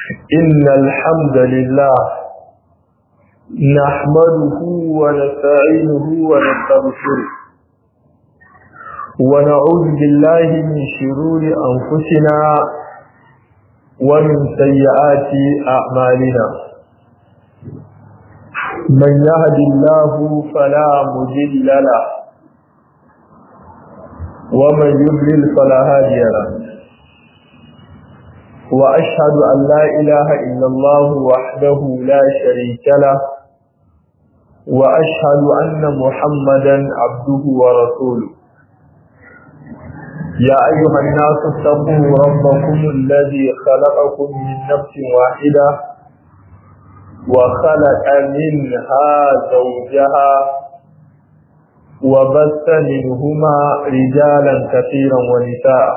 إن الحمد لله نحمده ونستعينه ونستغفره ونعوذ بالله من شرور أنفسنا ومن سيئات أعمالنا من يهد الله فلا مضل له ومن يضلل فلا هادي له وأشهد أن لا إله إلا الله وحده لا شريك له وأشهد أن محمدا عبده ورسوله يا أيها الناس اتقوا ربكم الذي خلقكم من نفس واحدة وخلق منها زوجها وبث منهما رجالا كثيرا ونساء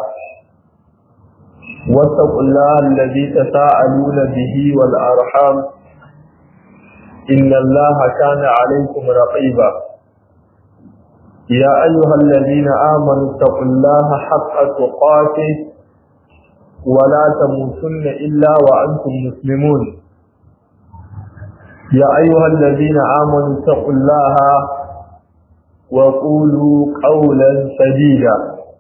واتقوا الله الذي تساءلون به والأرحام إن الله كان عليكم رقيبا يا أيها الذين آمنوا اتقوا الله حق تقاته ولا تموتن إلا وأنتم مسلمون يا أيها الذين آمنوا اتقوا الله وقولوا قولا سديدا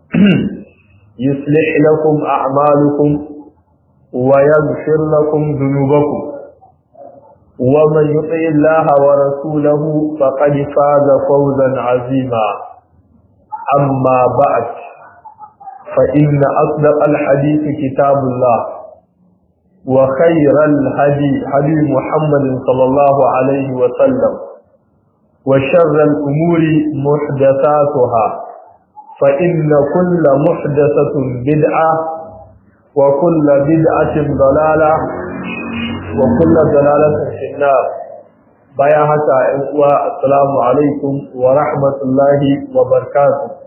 يصلح لكم أعمالكم ويغفر لكم ذنوبكم ومن يطع الله ورسوله فقد فاز فوزا عظيما أما بعد فإن أصدق الحديث كتاب الله وخير الهدي هدي محمد صلى الله عليه وسلم وشر الأمور محدثاتها فإن كل محدثة بدعة وكل بدعة ضلالة وكل ضلالة في النار بيا حتى السلام عليكم ورحمة الله وبركاته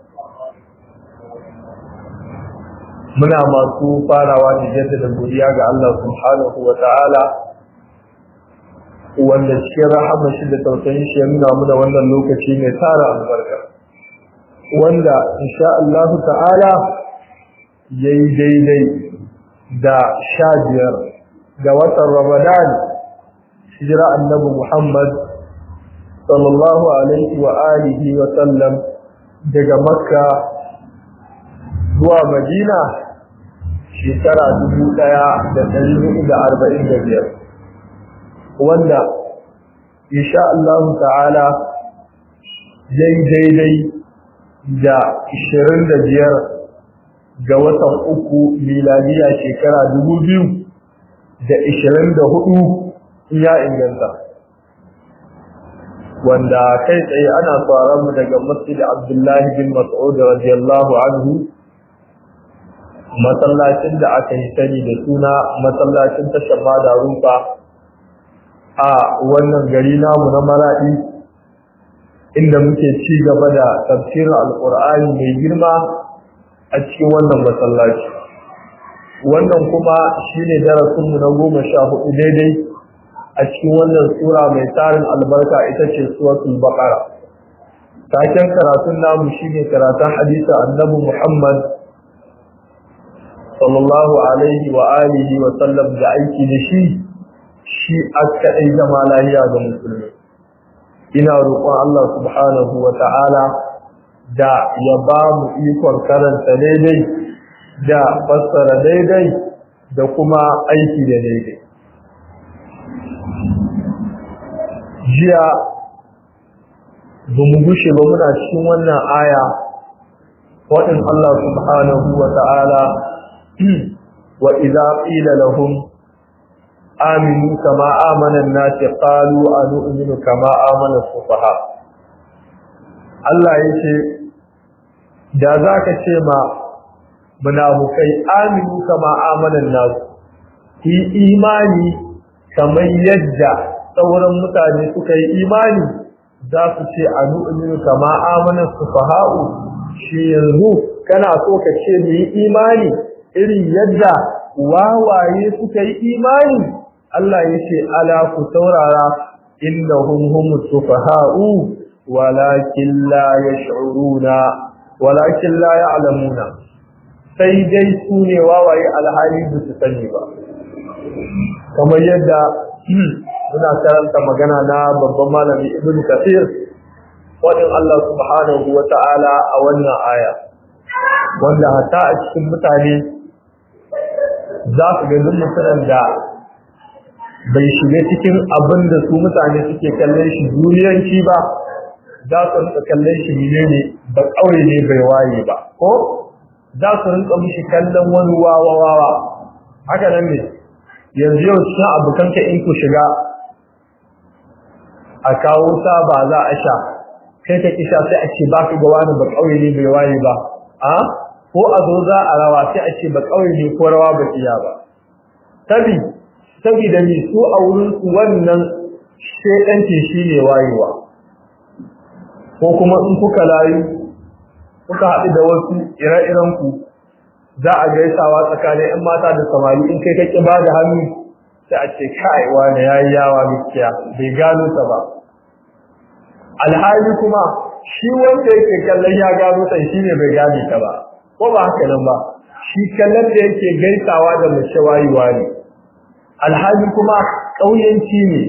muna masu farawa da jaddada godiya ga Allah subhanahu wa ta'ala wanda cikin rahama shi da tausayin shi ya nuna muna wannan lokaci mai tara albarka wanda insha Allah ta'ala yayi daidai da sha biyar ga watan Ramadan hijira annabi Muhammad sallallahu alaihi wa alihi wa sallam daga Makka zuwa Madina shekara dubu ɗaya da ɗari hudu da arba'in da biyar wanda insha Allah ta'ala yayi daidai da ishirin da biyar ga watan uku miladiya shekara dubu biyu da ishirin da hudu ya inganta wanda kai tsaye ana tsoron mu daga masjid abdullahi bin mas'ud radiyallahu anhu masallacin da aka yi sani da suna masallacin tashar da rufa a wannan gari namu na maraɗi inda muke ci gaba da tafsirin alƙur'ani mai girma a cikin wannan masallaci wannan kuma shine darasinmu na goma sha hudu daidai a cikin wannan sura mai tarin albarka ita ce suratul baqara taken karatun namu shine karatun hadisi annabi muhammad sallallahu alaihi wa alihi wa sallam da aiki da shi shi aka ɗai zama lahiya ga musulmi ina roƙon Allah subhanahu wa ta'ala da ya ba mu ikon karanta daidai da fassara daidai da kuma aiki da daidai jiya ba mu gushe ba muna cikin wannan aya waɗin Allah subhanahu wa ta'ala wa idza qila lahum aminu kama amana an-nas qalu anu'minu kama amana as-sufaha Allah yace da zaka ce ma munafukai aminu kama amana an-nas ki imani kamar yadda sauran mutane suka yi imani za su ce anu'minu kama amana as-sufaha shi yanzu kana so ka ce mu yi imani irin yadda wawaye suka yi imani Allah ya ce ala ku saurara innahum humus sufaha'u walakin la yash'uruna walakin la ya'lamuna sai dai su ne wawaye alhali ba su sani ba kamar yadda muna karanta magana na babban malami ibn kafir wadin Allah subhanahu wa ta'ala a wannan aya wanda hatta a cikin mutane za su ga duk mutumin da bai shiga cikin abin da su mutane suke kallon shi duniyanci ba za su rinka kallon shi ne ba ƙauye ne bai waye ba ko za su rinka mishi kallon wani wawa wawa haka nan ne yanzu yau cikin abokanka in ku shiga a kawo sa ba za a sha kai ka kisha sai a ce ba ka ga wani ba ƙauye ne bai waye ba a ko a zo za a rawa sai a ce ba ƙauye ne ko rawa ba iya ba sabi saboda ni su a wurin su wannan shedanci shine wayewa ko kuma in kuka layu kuka haɗu da wasu ire-iren ku za a gaisawa tsakanin 'yan mata da samari in kai kake ba da hannu sai a ce kai wani yayi yawa gaskiya bai gano ta ba alhali kuma shi wanda yake kallon ya gano ta shine bai gane ta ba ko ba haka nan ba shi kallon da yake gaisawa da mace wayewa ne alhali kuma ƙauyenci ne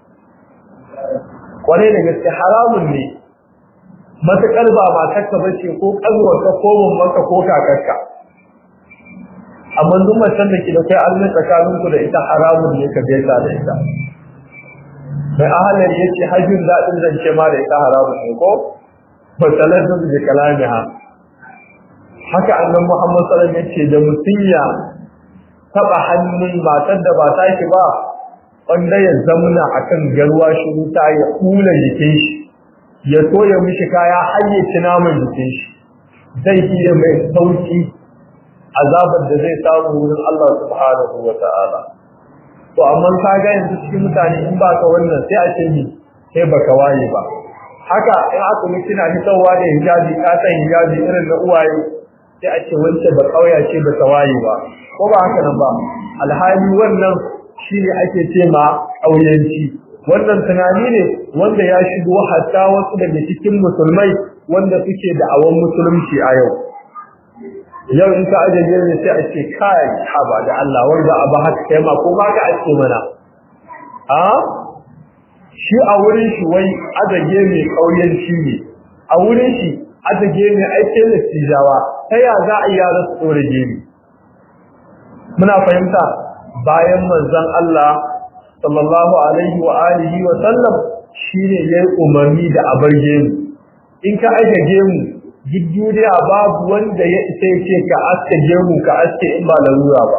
kwarai da gaske haramun ne matuƙar ba matarka ba ce ko ƙanwarka ko mammanka ko kakarka amma duk macen da ke da kai almin tsakaninku da ita haramun ne ka gaisa da ita mai ahalar ya ce hajjin daɗin zance ma da ita haramun ne ko fasalar da su kalami ha haka annan muhammad sallam ya ce da mutum ya taɓa hannun matar da ba ta shi ba wanda ya zamuna akan garwa shi wuta ya kula jikin shi ya soya mishi kaya har ya ci naman jikin shi zai iya mai sauki azabar da zai samu wurin Allah subhanahu wa ta'ala to amma ka ga yanzu cikin mutane in ba ka wannan sai a ce ni sai baka waye ba haka in aka mu kina hitowa da hijabi ka san hijabi irin na uwaye sai a ce wance ba kauya ce ba ta waye ba ko ba haka nan ba alhali wannan shine ake ce ma kauyanci wannan tunani ne wanda ya shigo hatta wasu daga cikin musulmai wanda suke da awon musulunci a yau yau in ka aje ne sai a ce kai haba da Allah wanda abu haka kai ma ko ba ka ake mana a shi a wurin shi wai azage mai kauyanci ne a wurin shi azage mai aikin listijawa ta ya za a yara su tsore gemi muna fahimta bayan manzon Allah sallallahu alaihi wa alihi wa sallam shine yayi umarni da abar gemu in ka aje gemu duk duniya babu wanda ya isa ya ce ka aske gemu ka aske in ba larura ba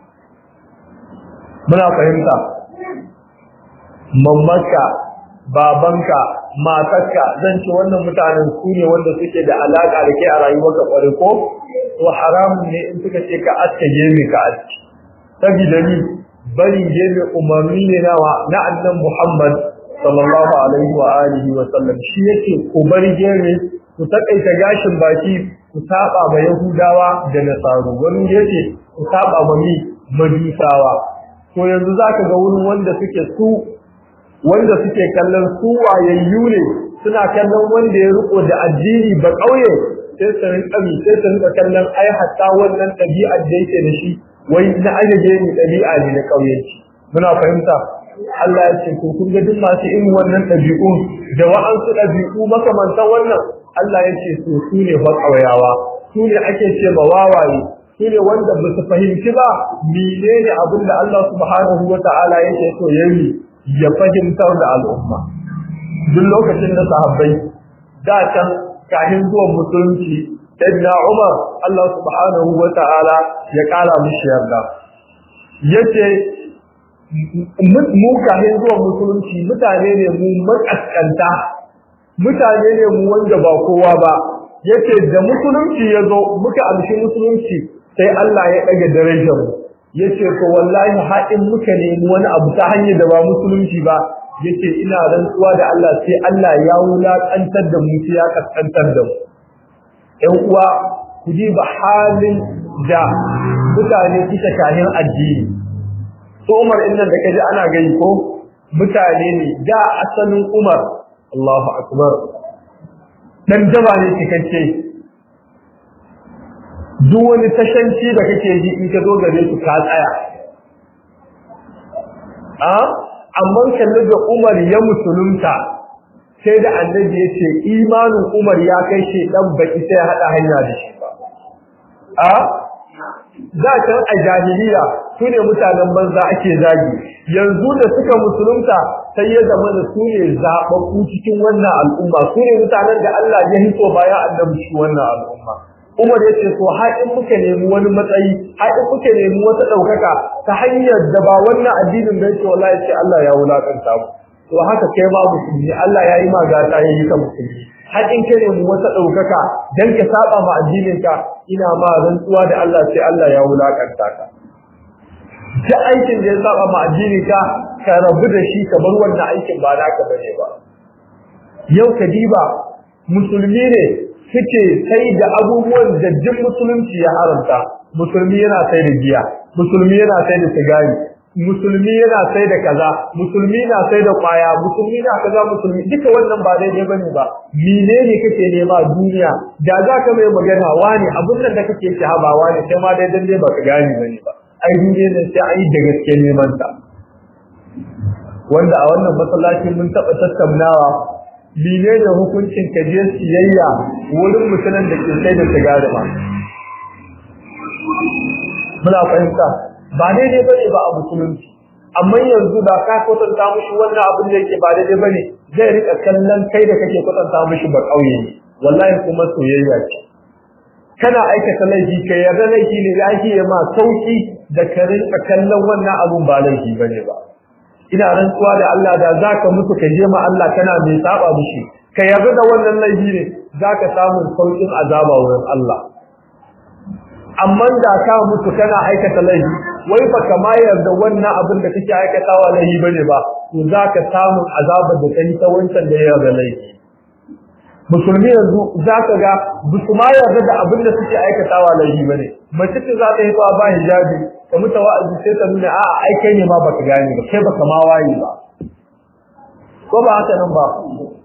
muna fahimta mamaka babanka matarka zan ce wannan mutanen su ne wanda suke da alaka da ke a rayuwarka kware ko to haramun ne in suka ce ka aske gemu ka aske saboda ni barin gemu umarni ne nawa na annan Muhammad sallallahu alaihi wa alihi wa sallam shi yake ku bar gemu ku takaita gashin baki ku saba ma Yahudawa da Nasaru wani yace ku saba ma mi Majusawa to yanzu zaka ga wurin wanda suke su wanda suke kallon su wayayyu ne suna kallon wanda ya riko da addini ba kauye sai su rinka mi sai su rinka kallon ai hatta wannan ɗabi'ar da yake da shi wai na ajaje ni ɗabi'a ne na kauyenci muna fahimta Allah ya ce ko kun ga duk masu irin wannan ɗabi'u da wa'ansu ɗabi'u makamantan wannan Allah ya ce su su ne fa ƙauyawa su ne ake ce ma wawaye su ne wanda ba su fahimci ba menene abin da Allah subhanahu wa ta'ala yake so ya yi ya fahimtar da al'umma duk lokacin da sahabbai da can kafin zuwan musulunci sayyidina Umar Allah subhanahu wa ta'ala ya kara mishi yarda yace mu kafin zuwan musulunci mutane ne mu makaskanta mutane ne mu wanda ba kowa ba yace da musulunci ya zo muka amshi musulunci sai Allah ya ɗaga darajar mu yace to wallahi haɗin muka nemi wani abu ta hanyar da ba musulunci ba yace ina rantsuwa da Allah sai Allah ya wulaƙantar da mu sai ya kaskantar da mu ƴan uwa ku ji ba halin da mutane suka kahin addini to Umar innan da kaji ana gani ko mutane ne da asalin Umar Allahu akbar dan jaba ne cikakke duk wani tashanci da kake ji in ka zo gare su ka tsaya a amma kalli da Umar ya musulunta sai da annabi ya ce imanin Umar ya kai shi dan baki sai ya hada hanya da shi ba a da can a jahiliya su ne mutanen banza ake zagi yanzu da suka musulunta sai ya zama da su ne zaɓaɓɓu cikin wannan al'umma su ne mutanen da Allah ya hito bayan annabi shi wannan al'umma Umar ya ce to har in muka nemi wani matsayi har in muka nemi wata ɗaukaka ta hanyar da ba wannan addinin da yake wallahi ce Allah ya wulakanta mu to haka kai ma musulmi Allah ya yi ma gata ya yi ka musulmi har in ka nemi wata ɗaukaka dan ka saba ma addinin ka ina ma rantsuwa da Allah sai Allah ya wulakanta ka duk aikin da ya saba ma addinin ka ka rabu da shi ka bar wannan aikin ba naka bane ba yau ka diba musulmi ne suke sai da abubuwan da duk musulunci ya haramta musulmi yana sai da giya musulmi yana sai da sigari musulmi yana sai da kaza musulmi na sai da kwaya musulmi na kaza musulmi duka wannan ba daidai bane ba menene kake nema duniya da za ka mai magana wani abun nan da kake shahaba wani sai ma dai dan dai baka gane bane ba ai duniya ne sai ai da gaske neman ta wanda a wannan masallacin mun taba tattaunawa menene hukuncin ka je siyayya wurin mutanen da ke sai da sigari ba muna fahimta ba daidai bane ba a musulunci amma yanzu da ka kwatanta mushi wannan abin da yake ba daidai bane zai rika kallon kai da kake kwatanta mushi ba kauye ne wallahi kuma soyayya ce kana aikata laifi kai yarda laifi ne ya yi ma sauki da ka rinka kallon wannan abun ba laifi bane ba ina rantsuwa da Allah da zaka mutu ka je ma Allah kana mai saba mushi ka yarda da wannan laifi ne zaka samu saukin azaba wurin Allah amma da ka mutu kana aikata laifi wai fa kama yarda wannan abin da kake aikatawa laifi bane ba to zaka samu azabar da kai ta wancan da yarda laifi musulmi yanzu zaka ga bisu ma yarda da abin da suke aikatawa laifi bane mace ce za ta yi ba hijabi ka muta wa'azi sai ta nuna a'a ai kai ne ma baka gane ba kai baka ma waye ba ko ba haka nan ba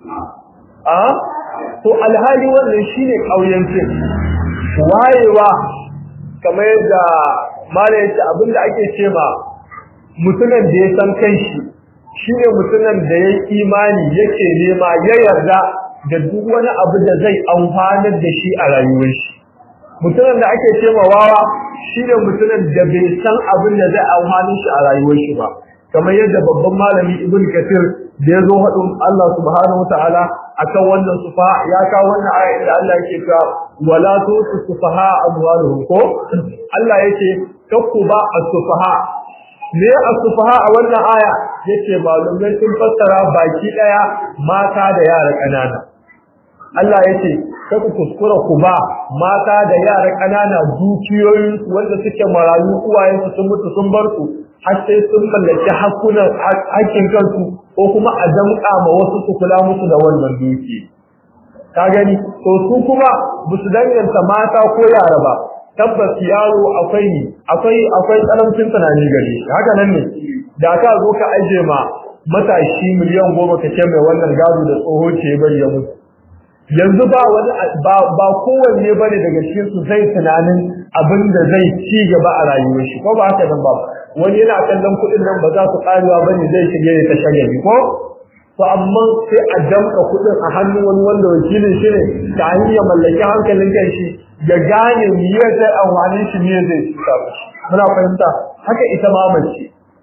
a to alhali wannan shine kauyancin wayewa kamar yadda mala yace abinda ake ce ma mutumin da ya san kanshi shine mutumin da ya imani yake nema ya yarda da duk wani abu da zai amfanar da shi a rayuwar shi mutumin da ake ce ma wawa shine mutumin da bai san abin da zai amfani shi a rayuwar shi ba kamar yadda babban malami ibn kathir da ya zo haɗin Allah subhanahu wataala akan wannan sufa ya kawo wannan aya inda Allah yake cewa wala tusu sufaha amwaluhum ko Allah yake kakku ba as-sufaha me as-sufaha a wannan aya yace malumai sun fassara baki daya mata da yara kanana Allah yace kaku kuskura ku ba mata da yara kanana dukiyoyin wanda suke marayu uwayensu sun mutu sun bar su har sai sun mallaki hakunan hakkin kansu ko kuma a damƙa ma wasu su kula musu da wannan duki ka gani to su kuma ba su danganta mata ko yara ba tabbas yaro akwai ni akwai akwai karancin tunani gare shi haka nan ne da ka zo ka aje ma matashi miliyan goma ka ce mai wannan gado da tsoho ce bari ya mutu yanzu ba wani ba ba kowanne bane daga cikin su zai tunanin abin da zai ci gaba a rayuwar shi ko ba haka nan ba wani yana kallon kuɗin nan ba za su karewa bane zai shige ya ta shagari ko to amma sai a damka kuɗin a hannun wani wanda wakilin shi ne ta hanyar mallaki hankalin kan shi ya gane miyar zai amfani shi miyar zai cuta shi muna fahimta haka ita ma mace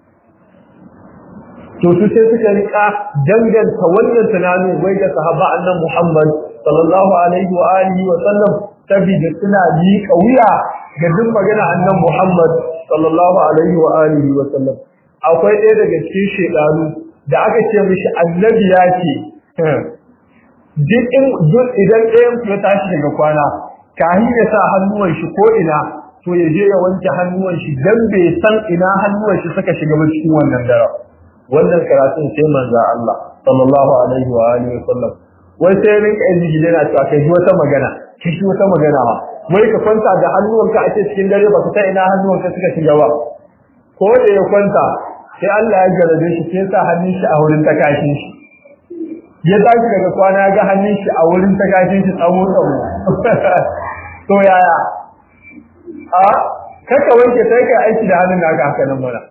to su sai suka rika danganta wannan tunanin wai ga sahaba annan Muhammad sallallahu alaihi wa alihi wa sallam saboda suna miƙa wuya ga duk magana annan Muhammad sallallahu alaihi wa alihi wa sallam akwai ɗaya daga cikin shedanu da aka ce mishi annabi ya ce duk idan ɗayan ku ya tashi daga kwana kahin ya sa hannuwan shi ko ina to ya je ya wanke hannuwan shi dan bai san ina hannuwan shi suka shiga ba cikin wannan dare wannan karatun sai manzo Allah sallallahu alaihi wa alihi wa sallam wai sai rinka yin yana cewa kai ji wata magana kai ji wata magana ba wai ka kwanta da hannuwanka a cikin dare ba ka san ina hannuwanka suka shiga ba ko da ya kwanta sai Allah ya garaje shi sai sa hannun shi a wurin takashin shi ya tashi daga kwana ya ga hannun shi a wurin takashin shi tsawo tsawo to yaya a kaka wanke sai ka aiki da hannun naka haka nan mana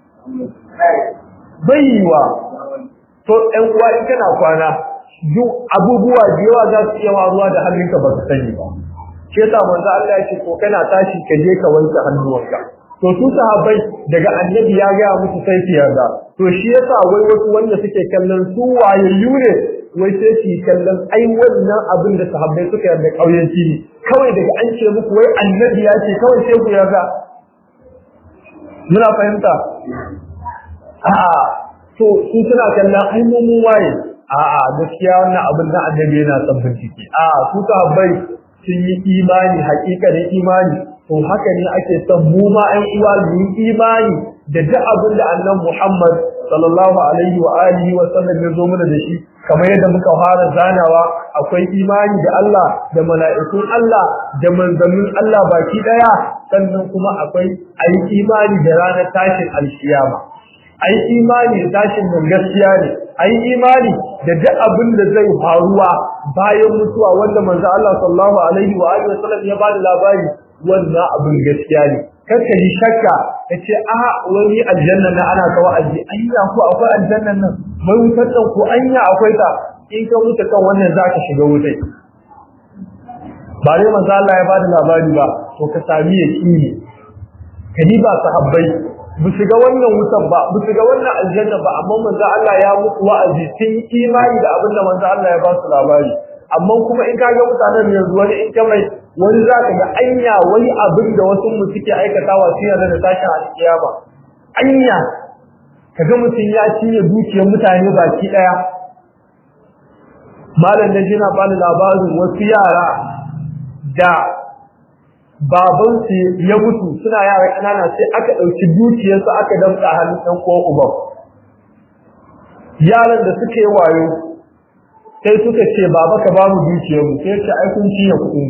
baiwa to ɗan uwa in kana kwana duk abubuwa da yawa za su iya ruwa da hannunka ba ka sani ba shi yasa manzo Allah ya ce ko kana tashi ka je ka wanke hannuwanka to su sahabbai daga annabi ya ga musu sai su yarda to shi yasa wai wasu wanda suke kallon su wayayyu ne wai sai su kallon ai wannan abin da sahabbai suka yarda kauyanci ne kawai daga an ce muku wai annabi ya ce kawai sai ku yarda muna fahimta a'a to su suna kallon ai mun waye a'a gaskiya wannan abin da annabi yana son bincike a'a su sahabbai sun yi imani hakikanin imani to haka ne ake son mu ma ɗan uwa mu yi imani da duk abin da annabi Muhammad sallallahu alaihi wa alihi wa sallam ya zo mana da shi kamar yadda muka fara zanawa akwai imani da Allah da mala'ikun Allah da manzannin Allah baki daya sannan kuma akwai ayi imani da ranar tashin alkiyama ayi imani da tashin nan gaskiya ne ayi imani da duk abin da zai faruwa bayan mutuwa wanda manzo Allah sallallahu alaihi wa alihi wa sallam ya bada labari wannan abin gaskiya ne kar ka yi shakka ka ce a wani aljanna na ana kawo aji anya ko akwai aljannan nan mai wutar ɗan ko anya akwai ta in ka wuce kan wannan za ka shiga wutai ba dai manzo Allah ya bada labari ba to ka sami yaqini ka yi ba sahabbai bu shiga wannan wutan ba bu shiga wannan aljanna ba amma manzo Allah ya muku wa'azi sun yi imani da abin da manzo Allah ya ba su labari amma kuma in ka ga mutanen yanzu wani in ka mai wani za ka ga anya wani abin da wasu mu suke aikatawa su yarda da tashin alkiyama anya kaga mutum ya cinye dukiyar mutane baki daya malam da jina bani labarin wasu yara da baban su ya mutu suna yara kanana sai aka dauki dukiyar su aka damka hannun dan ko uban yaran da suke wayo sai suka ce baba ka bamu dukiyar mu sai ce ai kun cinye kuɗin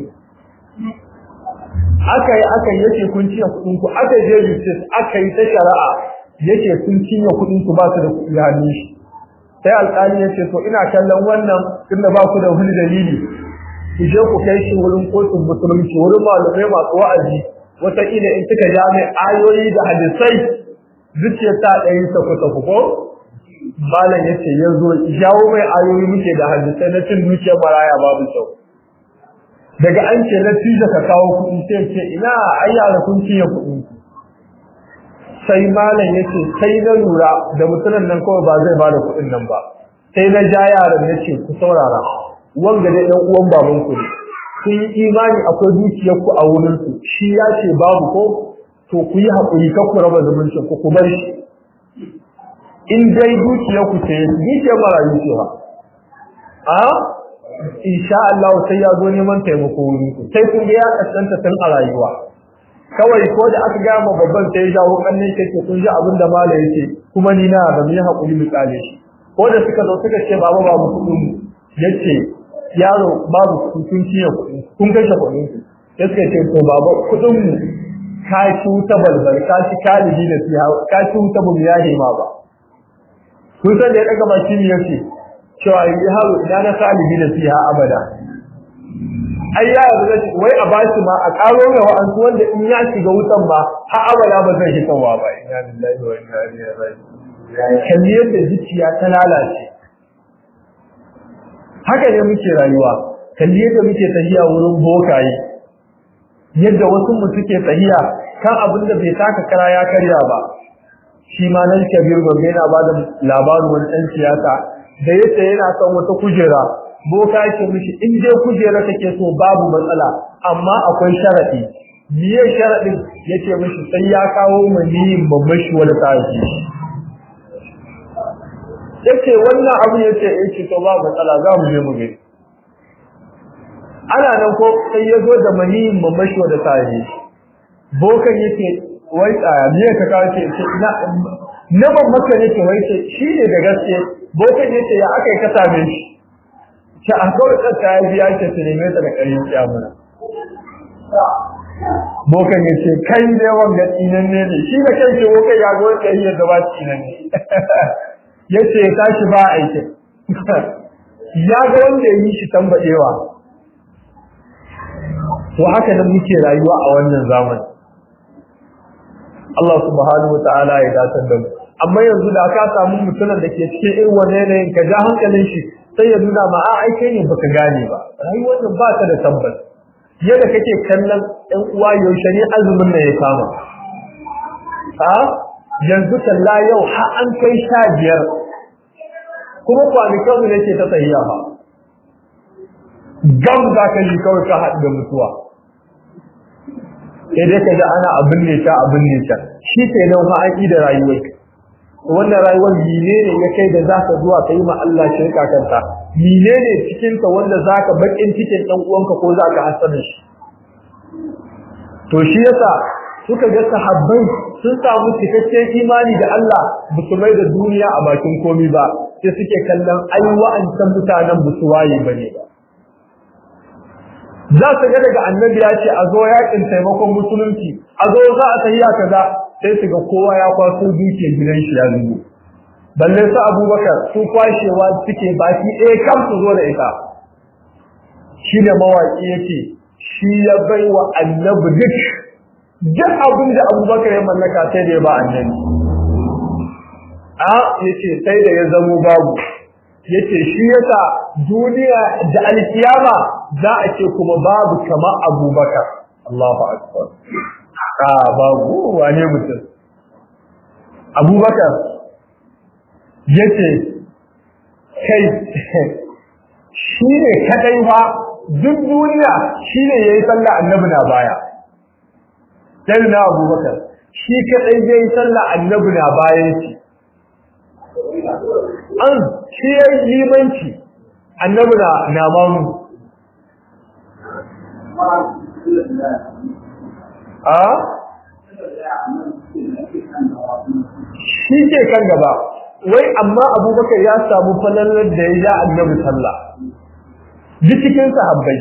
aka yi aka yi yace kun cinye kuɗin ku aka je justice aka yi ta shari'a yace kun cinye kuɗin ku ba su da kuɗi hannun shi sai alƙali yace to ina kallon wannan tunda ba ku da wani dalili ku je ku kai shi wurin kotun musulunci wurin malamai masu wa'azi wataƙila in suka ja mai ayoyi da hadisai zuciyar ta ɗaya saku saku ko malam yace ya zo jawo mai ayoyi muke da hadisai na cin dukiyar maraya babu kyau daga an ce na tija ka kawo kuɗi sai ce ina ai yara kun ciye kuɗi sai malam yace sai na lura da mutumin nan kawai ba zai bada kuɗin nan ba sai na ja yaran nace ku saurara wanga dai dan uwan baban ku ne kun yi imani akwai dukiyar ku a wurin su shi ya ce babu ko to ku yi hakuri kar ku raba zumuncin ku ku bar shi in dai dukiyar ku ce dukiyar marayu ce ba a insha Allah sai ya zo neman taimako wuri sai kun ga ya kasanta tun a rayuwa kawai ko da aka gaya ma babban sai ya jawo kannin kake kun ji abin da malai yake kuma ni na da mu hakuri mu kale shi ko da suka zo suka ce baba babu kudin mu yace yaro babu kun ciye kudin kun kashe kudin ku sai suka ce to baba kudin mu ka ci wuta balbal ka ci kalibi da siya ka ci wuta bu ya hima ba kun san da ya daga baki ne yace cewa yi haru ina na salibi da siya abada ai ya yarda wai a bashi ma a karo mai wa'ansu wanda in ya shiga wutan ba har abada ba zai hitawa ba inna lillahi wa inna ilaihi raji'un kalli yadda zuciya ta lalace haka ne muke rayuwa kalli yadda muke tahiya wurin bokaye yadda wasu mu suke tahiya kan abin da bai taka kara ya karya ba shi ma nan kabir gobe yana ba da labarin wani ɗan siyasa da yace yana son wata kujera boka yake mishi in dai kujera kake so babu matsala amma akwai sharadi biye sharadin yace mishi sai ya kawo maniyin babban shi wanda ta yi yace wannan abu yace yace to babu matsala za mu je mu gani ana nan ko sai ya zo da maniyin babban shi wanda ta yi bokan yake wai tsaya biye ka kawo ce ina na babban ka yake wai ce shi ne da gaske bokan yace ya aka yi ka same shi ta an kawai tsaka ya biya ke su neme ta da ƙarin kyamuna. Bokan ya ce, kai ne wanga tsinan ne ne, shi da kai ce bokan ya zo ka yi yadda ba tsinan ne. Ya ce ya tashi ba aikin. Ya ga wanda ya yi shi tambaɗewa. To haka nan muke rayuwa a wannan zamani. Allah subhanahu wa ta'ala ya dace da mu amma yanzu da ka samu mutumin da ke cikin irin wannan yanayin ka ja hankalin shi sai ya nuna ma a ai kai ne baka gane ba rayuwar nan ba ta da tabbas yadda kake kallon ɗan uwa yaushe ne azumin nan ya kama a yanzu talla yau har an kai sha biyar kuma kwanakan mu nake ta tsayiya ba gam za ka yi kawai ka haɗu da mutuwa sai dai ka ji ana abin ne ta abin ne ta shi ke nan fa an da rayuwar wannan rayuwar mine ne ya kai da za ka zuwa ka yi ma Allah shirka kanta mine ne cikinka wanda za ka baƙin cikin ɗan uwanka ko za ka hasana shi to shi yasa suka ga sahabbai sun samu cikakken imani da Allah ba su mai da duniya a bakin komi ba sai suke kallon ai wa'ancan mutanen ba su waye bane ba za su ga daga annabi ya ce a zo yakin taimakon musulunci a zo za a tafiya kaza sai su ga kowa ya kwaso dukiyar gidan shi ya zubo balle su abubakar su kwashewa suke baki ɗaya kam su zo da ita shi ne mawaƙi yake shi ya bai wa annabi duk duk abin da abubakar ya mallaka sai da ya ba annabi a yace sai da ya zamo babu yace shi yasa duniya da alkiyama za a ce kuma babu kama abubakar Allahu akbar a babu wane mutum abubakar yace kai shi ne kadai ba duk duniya shi ne ya yi sallah annabi na baya sai na abubakar shi kadai ya yi sallah annabi na bayan shi an shi ya yi limanci annabi na na mamu a shi ke kan gaba wai amma abubakar ya samu falalar da ya ja annabi sallah duk cikin sahabbai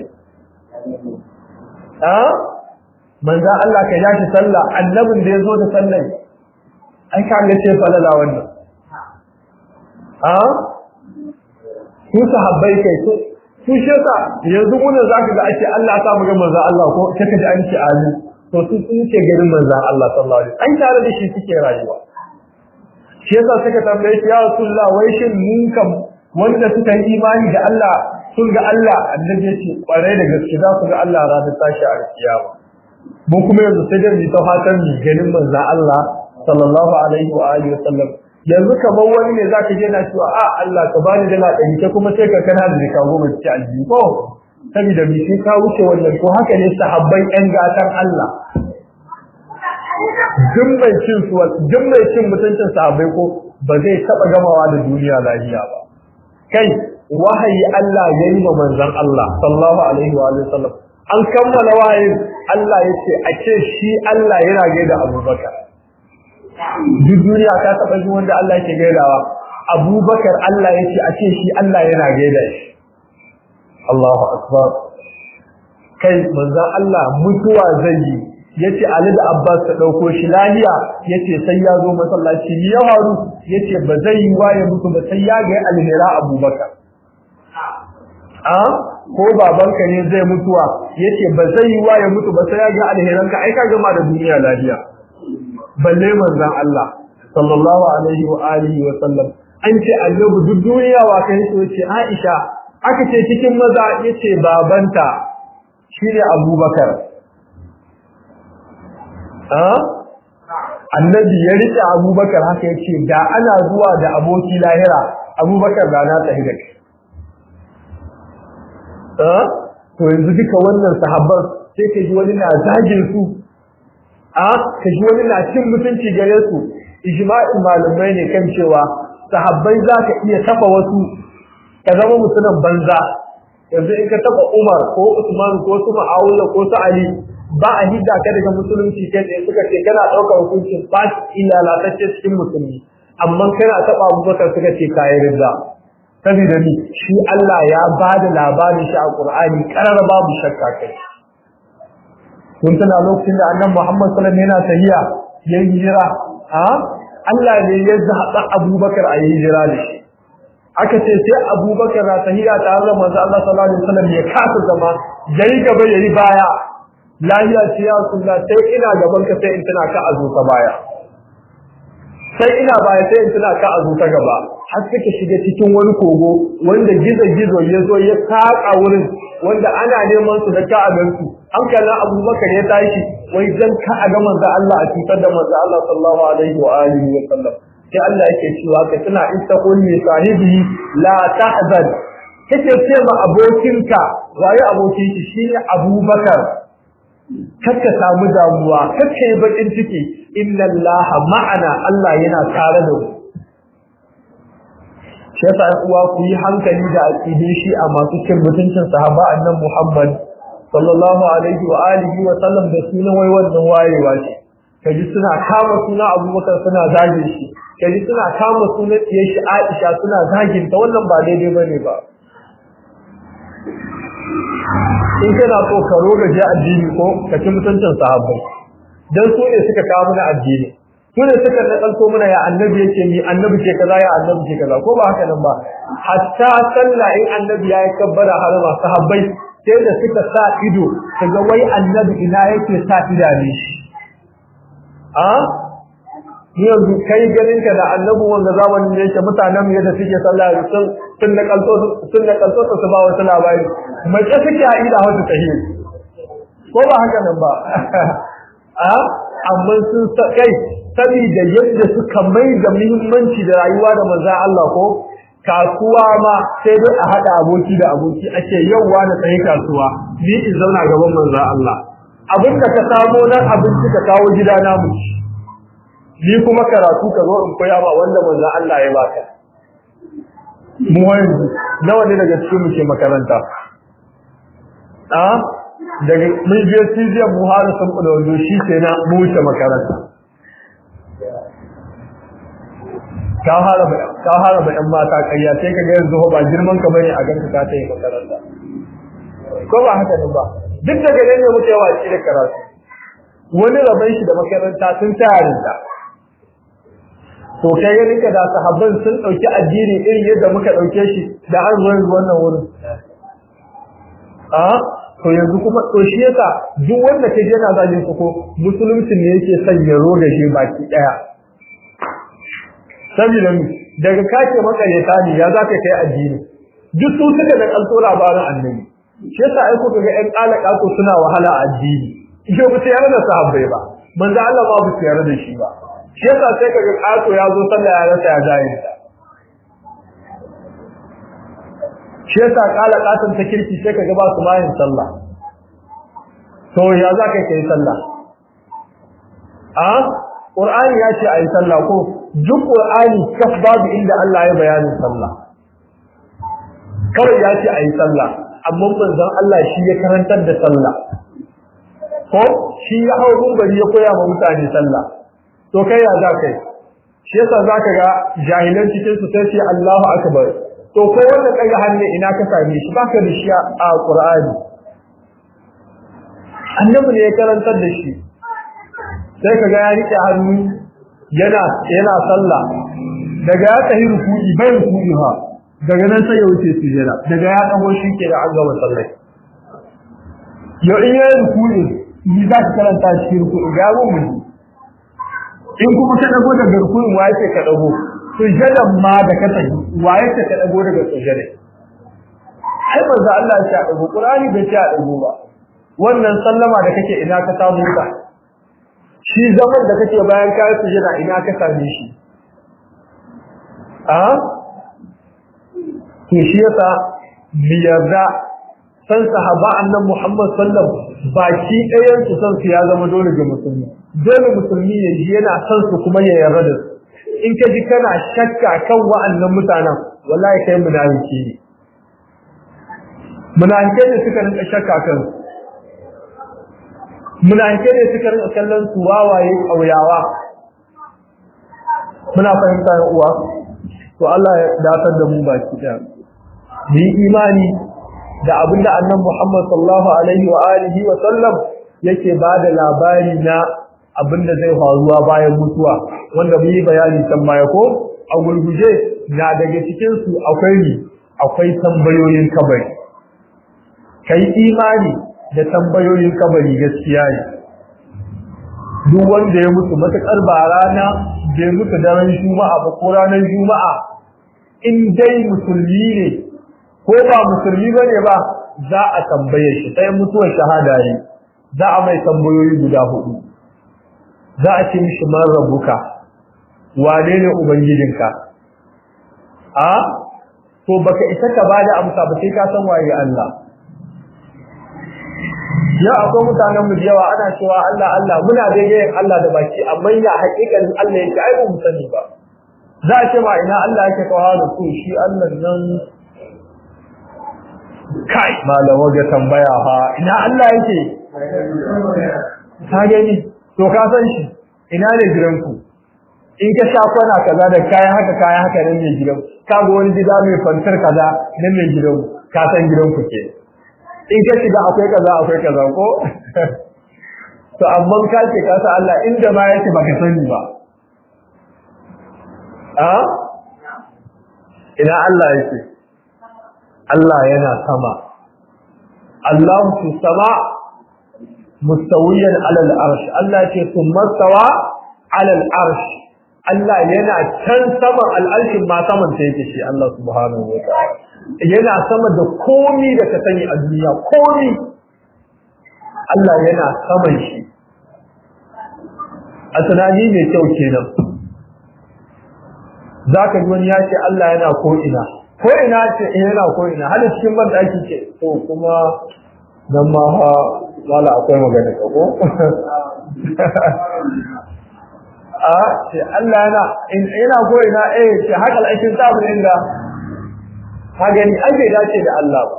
a manza Allah ka ja shi sallah annabin da ya zo da sallah ai ka ga ce falala wannan a su sahabbai kai su su shesa yanzu mun zaka ga ake Allah ta mu ga manzo Allah ko kaka ji an ce amin to su sun ce garin manzo Allah sallallahu alaihi wasallam an tare da shi suke rayuwa shi yasa suka tambaye shi ya Rasulullah wai shin mun kam wanda suka yi imani da Allah sun ga Allah annabi yace kware da gaske za su ga Allah ranar tashi a kiyama mun kuma yanzu sai da mu ta fatan mu ganin manzo Allah sallallahu alaihi wa alihi wasallam yanzu kamar wani ne zaka je na cewa a Allah ka bani dala ɗari ta kuma sai ka kana da ka goma ci aljihu ko saboda bi sai ka wuce wannan ko haka ne sahabban ƴan gatan Allah duk mai cin su duk mai cin mutuncin sahabbai ko ba zai taba gamawa da duniya lafiya ba kai wahayi Allah ya yi wa manzon Allah sallallahu alaihi wa sallam an kammala wahayin Allah ya ce a ce shi Allah yana gaida Abubakar duk duniya ta taba ji wanda Allah yake gaidawa Abubakar Allah ya ce a ce shi Allah yana gaida shi Allahu akbar kai manzon Allah mutuwa zai yi yace Ali da Abbas ta dauko shi lahiya yace sai ya zo masallaci ni ya faru yace ba zai yi waye mutu ba sai ya ga alhira Abubakar a ko babanka ne zai mutuwa yace ba zai yi waye mutu ba sai ya ga alheranka ai ka gama da duniya lahiya balle manzon Allah sallallahu alaihi wa alihi wa sallam an ce annabi duk duniya wa kai so yace Aisha aka ce cikin maza yace babanta shine Abubakar annabi ya rike abubakar haka ya ce da ana zuwa da aboki lahira abubakar da na tsaye da kai to yanzu duka wannan sahabban sai ka ji wani na zagin su a ka ji wani na cin mutunci gare su ijma'in malamai ne kan cewa sahabbai za ka iya tafa wasu ka zama mutumin banza yanzu in ka taba umar ko usman ko su ma'aula ko su ali ba a hidda ka daga musulunci kai tsaye suka ce kana ɗaukar hukuncin ba ila lalatacce cikin musulmi amma kana taɓa abubakar suka ce kayi ridda saboda ni shi Allah ya ba da labarin shi a Qur'ani karar babu shakka kai kun tana lokacin da annabi Muhammad sallallahu alaihi wasallam yana tahiya ya hijira a Allah ne ya zaɓa Abubakar a hijira da shi aka ce sai Abubakar na tahiya tare da manzo Allah sallallahu alaihi wasallam ya kasa zama yayi gaba yayi baya lahiya ce ya sunna sai ina gaban ka sai in tana ka azu ta baya sai ina baya sai in tana ka azu ta gaba har suka shiga cikin wani kogo wanda gizo gizo ya zo ya saka wurin wanda ana neman su da ka a gansu hankalin abubakar ya tashi wai dan ka a ga manzo Allah a cutar da manzo Allah sallallahu alaihi wa alihi wa sallam sai Allah yake cewa ka tana istaqul li sahibi la tahzan kace ce ma abokinka waye abokin shi shine Abubakar kaka samu damuwa kaka yi bakin ciki inna Allah ma'ana Allah yana tare da mu shi yasa uwa ku yi hankali da aqidin shi a masu cin mutuncin sahaba annabi Muhammad sallallahu alaihi wa alihi wa sallam da sunan wai wannan wayewa ce kaji suna kama suna Abubakar suna zage shi kaji suna kama sunan diyar shi Aisha suna zagin ta wannan ba daidai bane ba in kana so ka roga ji addini ko ka ci mutuncin sahabbai dan su ne suka kawo mana addini su ne suka nakalto mana ya annabi yake mi annabi ke kaza ya annabi ke kaza ko ba haka nan ba hatta sallah in annabi ya yi kabbara harama sahabbai sai da suka sa ido kaga wai annabi ina yake sa idane shi a ni yanzu kai ganin ka da annabi wanda zamanin da yake mutanen yadda suke sallah sun sun da kalto sun da kalto su ba wata labari mace suke a ida wata tahiyya ko ba haka nan ba a amma sun kai saboda yadda suka mai da muhimmanci da rayuwa da manzon Allah ko kasuwa ma sai dai a hada aboki da aboki ake yauwa na tsaye kasuwa ni in zauna gaban manzon Allah abin da ka samo nan abinci ka kawo gida na mu ni kuma karatu ka zo in koya ma wanda manzon Allah ya baka mu yanzu nawa ne daga cikin mu ke makaranta a daga mun je cibiyar mu har sun kula wando shi ke na mu wuce makaranta ka haraba ka haraba yan mata kayya sai ka ga yanzu ba girman ka bane a ganka ka ta yi makaranta ko ba haka ne ba duk daga nan ne muke waci da karatu wani rabai shi da makaranta sun tarin da to kai ganin ka da sahabban sun dauki addini irin yadda muka dauke shi da an zo yanzu wannan wurin a to yanzu kuma to shi yasa duk wanda ke yana zagin su ko musulunci ne yake son ya roga shi baki daya saboda mu daga kace makareta ne ya zaka kai addini duk su suka da kalto labarin annabi shi yasa ai ko ga ƴan alaka ko suna wahala a addini yau ba tayar da sahabbai ba manzo Allah ba bu tayar da shi ba shi yasa sai kaga kato ya zo sallah ya rasa ya jaye shi yasa kala katon ta kirki sai kaga ba su mayin sallah to ya za ka kai sallah a qur'ani ya ce ayi sallah ko duk qur'ani kaf babu inda Allah ya bayani sallah kawai ya ce ayi sallah amma manzon Allah shi ya karantar da sallah ko shi ya hawo gumbari ya koya ma mutane sallah to kai ya za kai shi yasa zaka ga jahilan cikin su sai Allahu akbar to ko wanda kaga hannu ina ka same shi baka da shi a Qur'ani annabi ne ya karantar da shi sai kaga ya rike hannu yana yana sallah daga ya tahi ruku'i bai ruku'i ha daga nan sai ya wuce sujada daga ya dago shi ke da an gama sallah yau in yayi ruku'i ni za ka karanta shi ruku'i ga mu in kuma ka dago daga ruku'in wa yake ka dago sujadan ma da ka tafi waye ta ka dago daga sujada ai manzo Allah ya dago Qur'ani bai ta dago ba wannan sallama da kake ina ka samu ka shi zaman da kake bayan ka yi sujada ina ka same shi a to shi yasa biyarda san sahaba annabi Muhammad sallallahu baki ɗayan su san su ya zama dole ga musulmi dole musulmi ya ji yana san su kuma ya yarda da su in ka ji kana shakka kan wa'annan mutanen wallahi kai munafiki ne munafike ne suka rinka shakka kan munafike ne suka rinka kallon su wawaye kauyawa muna fahimta ya uwa to Allah ya datar da mu baki daya mu yi imani da abinda annabi Muhammad sallallahu alaihi wa alihi wa sallam yake bada labari na abinda zai faruwa bayan mutuwa wanda mu yi bayani can baya ko a gurguje na daga cikin su akwai ni akwai tambayoyin kabari kai imani da tambayoyin kabari gaskiya ne duk wanda ya mutu matakar ba rana bai mutu daren juma'a ba ko ranar juma'a in dai musulmi ne ko ba musulmi ba ne ba za a tambaye shi sai mutuwar shahada yi za a mai tambayoyi guda hudu za a ce mishi man rabuka wane ne ubangijinka a to baka isa ka bada amsa ba sai ka san waye Allah ya akwai mutanen mu yawa ana cewa Allah Allah muna daidai Allah da baki amma ya haƙiƙanin Allah yake ai ba mu sani ba za a ce ma ina Allah yake kawo da ku shi Allah nan kai malama ga tambaya ha ina Allah yake ka gani to ka san shi ina ne gidanku in ka sha kwana kaza da kayan haka kayan haka nan ne gidan ka ga wani gida mai fantar kaza nan ne gidan ka san gidanku ke in ka shiga akwai kaza akwai kaza ko to amma ka ce ka san Allah inda ma yake baka sani ba a ina Allah yake Allah yana sama Allah fi sama mustawiyan alal arsh Allah ce thumma stawa alal arsh Allah yana can saman al'arshin ma saman ta yake shi Allah subhanahu wa ta'ala yana sama da komi da ka sani a duniya komi Allah yana saman shi a tunani mai kyau kenan za ka ji wani ya ce Allah yana ko'ina ko'ina ce yana ko'ina hada cikin ban ɗaki ce to kuma nan ma ha wala akwai magana ka ko a ce Allah yana yana ko'ina eh ce haka al'ashin sabu inda ka gani an bai dace da Allah ba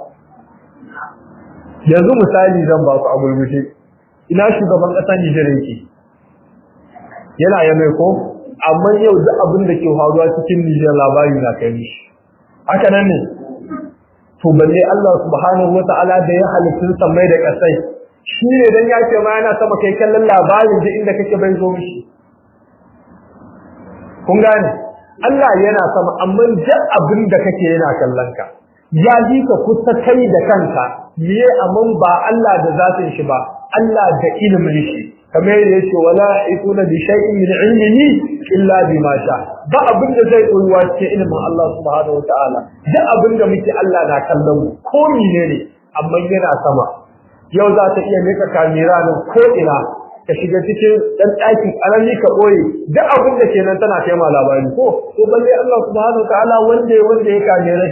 yanzu misali zan ba ku a gurguje ina shugaban ƙasa Nijar yake yana ya mai ko amma yau duk abin da ke faruwa cikin Nijar labari na kai mishi haka nan ne to balle Allah subhanahu wata'ala da ya halittun samai da kasai shi ne dan ya ce ma yana sama kai kallon labarin da inda kake bai zo mishi kun gane Allah yana sama amma duk abin da kake yana kallon ka ya ji ka kusa kai da kanka miye amman ba Allah da zatin shi ba Allah da ilimin shi kamar yadda yake wala ikuna bi shay'in min ilmihi illa bima sha ba abin da zai koyuwa cikin ilimin Allah subhanahu wataala duk abin da muke Allah na kallon mu ko ne amma yana sama yau za ta iya mika kamera nan ko ina ka shiga cikin dan ɗakin ƙarami ka ɓoye duk abin da ke nan tana kai ma labari ko ko balle Allah subhanahu wataala wanda wanda ya kamera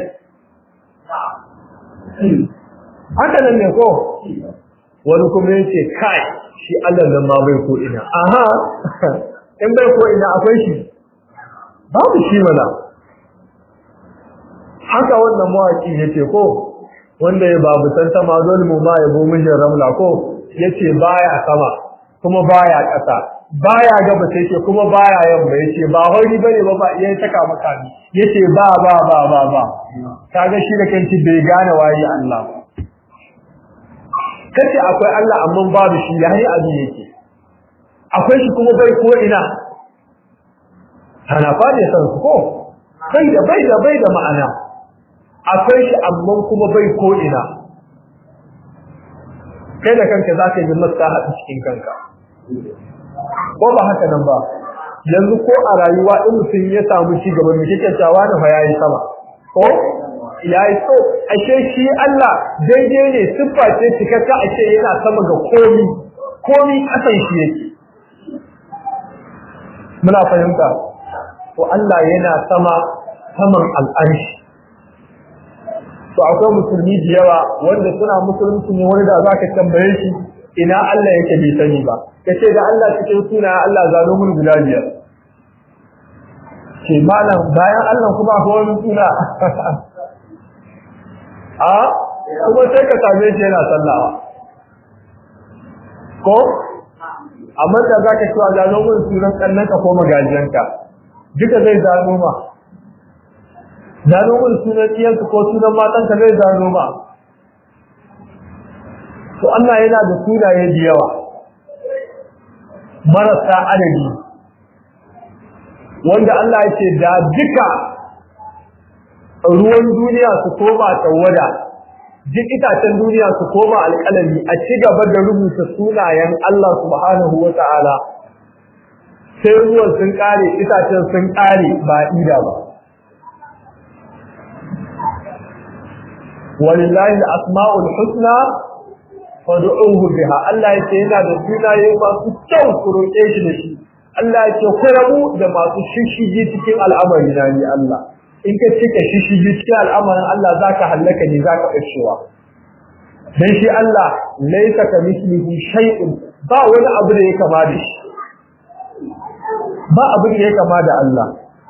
haka nan ne ko wani kuma yake kai shi Allah nan ma bai ko ina aha in bai ko ina akwai shi babu shi mana haka wannan mawaki yace ko wanda ya babu san sama dole mu ma yabo mijin ramla ko yace baya sama kuma baya ƙasa baya gaba sai ce kuma baya yamma yace ba hori bane ba ba yayin saka maka ni yace ba ba ba ba ba kaga shi da kanci bai gane waye Allah ba kace akwai Allah amma babu shi yayi abin yake akwai shi kuma bai ko ina ana fadi san ko bai da bai da bai da ma'ana akwai shi amma kuma bai ko ina kai da kanka zaka yi maslaha a cikin kanka ko ba haka nan ba yanzu ko a rayuwa in mutum ya samu ci gaba mai kike cewa da fa yayi sama ko yayi so ashe shi Allah daidai ne siffa ce cikakka ashe yana sama ga komi komi kasan shi yake muna fahimta to Allah yana sama saman al'arshi to akwai musulmi da yawa wanda suna musulunci ne wani da zaka tambaye shi ina Allah yake bai sani ba kace da Allah cikin suna Allah zano mun guda biyar ce malam bayan Allah kuma akwai wani suna a kuma sai ka same shi yana sallawa ko amma da zaka cewa zano mun sunan kannanka ko magajiyanka duka zai zano ma zano mun sunan iyanka ko sunan matanka zai zano ma to Allah yana da sunaye da yawa marasa adadi wanda Allah ya ce da duka ruwan duniya su koma tawada duk itacen duniya su koma alƙalami a ci gaba da rubuta sunayen Allah subhanahu wa ta'ala sai ruwan sun ƙare itacen sun ƙare ba ida ba walillahi al-asma'ul husna fad'uhu biha Allah yake yana da sunaye masu kyau ku roƙe shi da shi Allah yake ku rabu da masu shishigi cikin al'amari na ni Allah in ka cika shishigi cikin al'amarin Allah zaka hallaka ne zaka kashewa dan shi Allah laysa ka mislihi shay'un ba wani abu da ya kama da shi ba abu da ya kama da Allah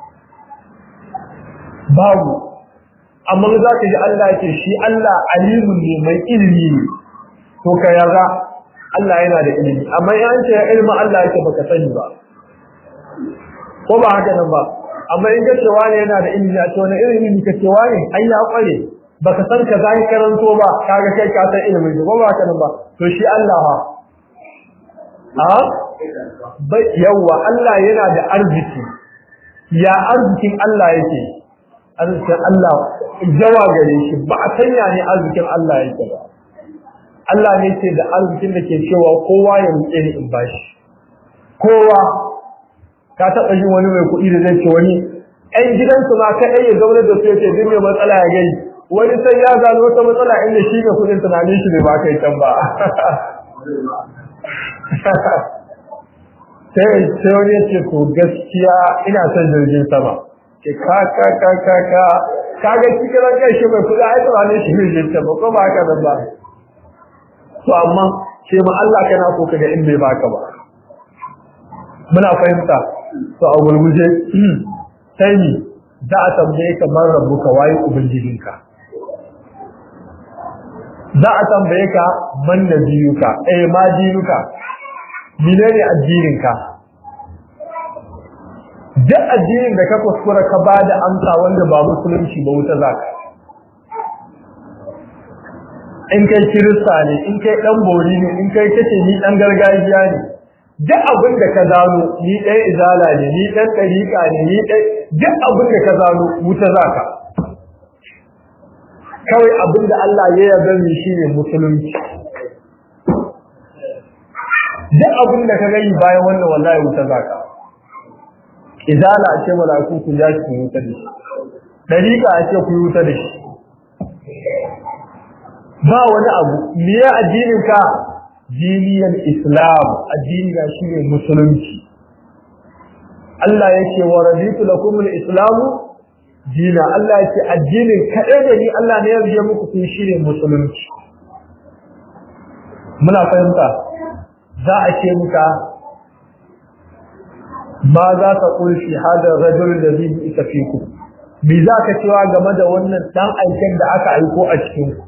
babu amma za ka ji Allah yake shi Allah alimun ne mai ilimi ne to ka yarda Allah yana da ilimi amma in ce ilmi Allah yake baka sani ba ko ba haka nan ba amma in kace wani yana da ilimi a ce wani ilimi ka ce wani ai ya kware baka san ka zai karanto ba kaga kai ka san ilimi ko ba haka nan ba to shi Allah ha a bai yawa Allah yana da arziki ya arzikin Allah yake arzikin Allah jawa gare shi ba a sanya ne arzikin Allah yake ba Allah ne ce da arzikin da ke cewa kowa ya rike ni in bashi kowa ka taɓa yin wani mai kuɗi da zai ce wani ɗan gidansu ma kaɗai ya zaune da su ya ce duk mai matsala ya gai wani sai ya gano wata matsala inda shi mai kuɗin tunanin shi ne ba kai can ba sai sai wani ya ce to gaskiya ina son jirgin sama ke ka ka ka ka ka ka ga cikin ran kai shi mai kuɗi ai tunanin shi ne jirgin sama ko ba haka nan ba to amma ce ma Allah kana so kaga in bai baka ba muna fahimta to a gurguje sai ni za a tambaye ka man rabbuka waye ubangijinka za a tambaye ka man nabiyuka eh ma dinuka menene addininka duk addinin da ka kuskura ka bada amsa wanda ba musulunci ba wuta zaka in kai kirista ne in kai dan bori ne in kai kace ni dan gargajiya ne duk abin da ka zano ni dan izala ne ni dan tariqa ne ni dan duk abin da ka zano wuta zaka kawai abin da Allah ya yarda ni shine musulunci duk abin da ka gani bayan wannan wallahi wuta zaka izala ce malaiku ku ja ki wuta da shi tariqa ce ku wuta da shi ba wani abu me addinin ka diniyan islam addini ga shine musulunci Allah yake wa raditu lakum al-islam dina Allah yake addinin kadai da ni Allah ne ya yarda muku kun shine musulunci muna fahimta za a ce muka ma za ka kulshi hada rajul da zai isa fiku me za ka cewa game da wannan dan aiken da aka aiko a cikin ku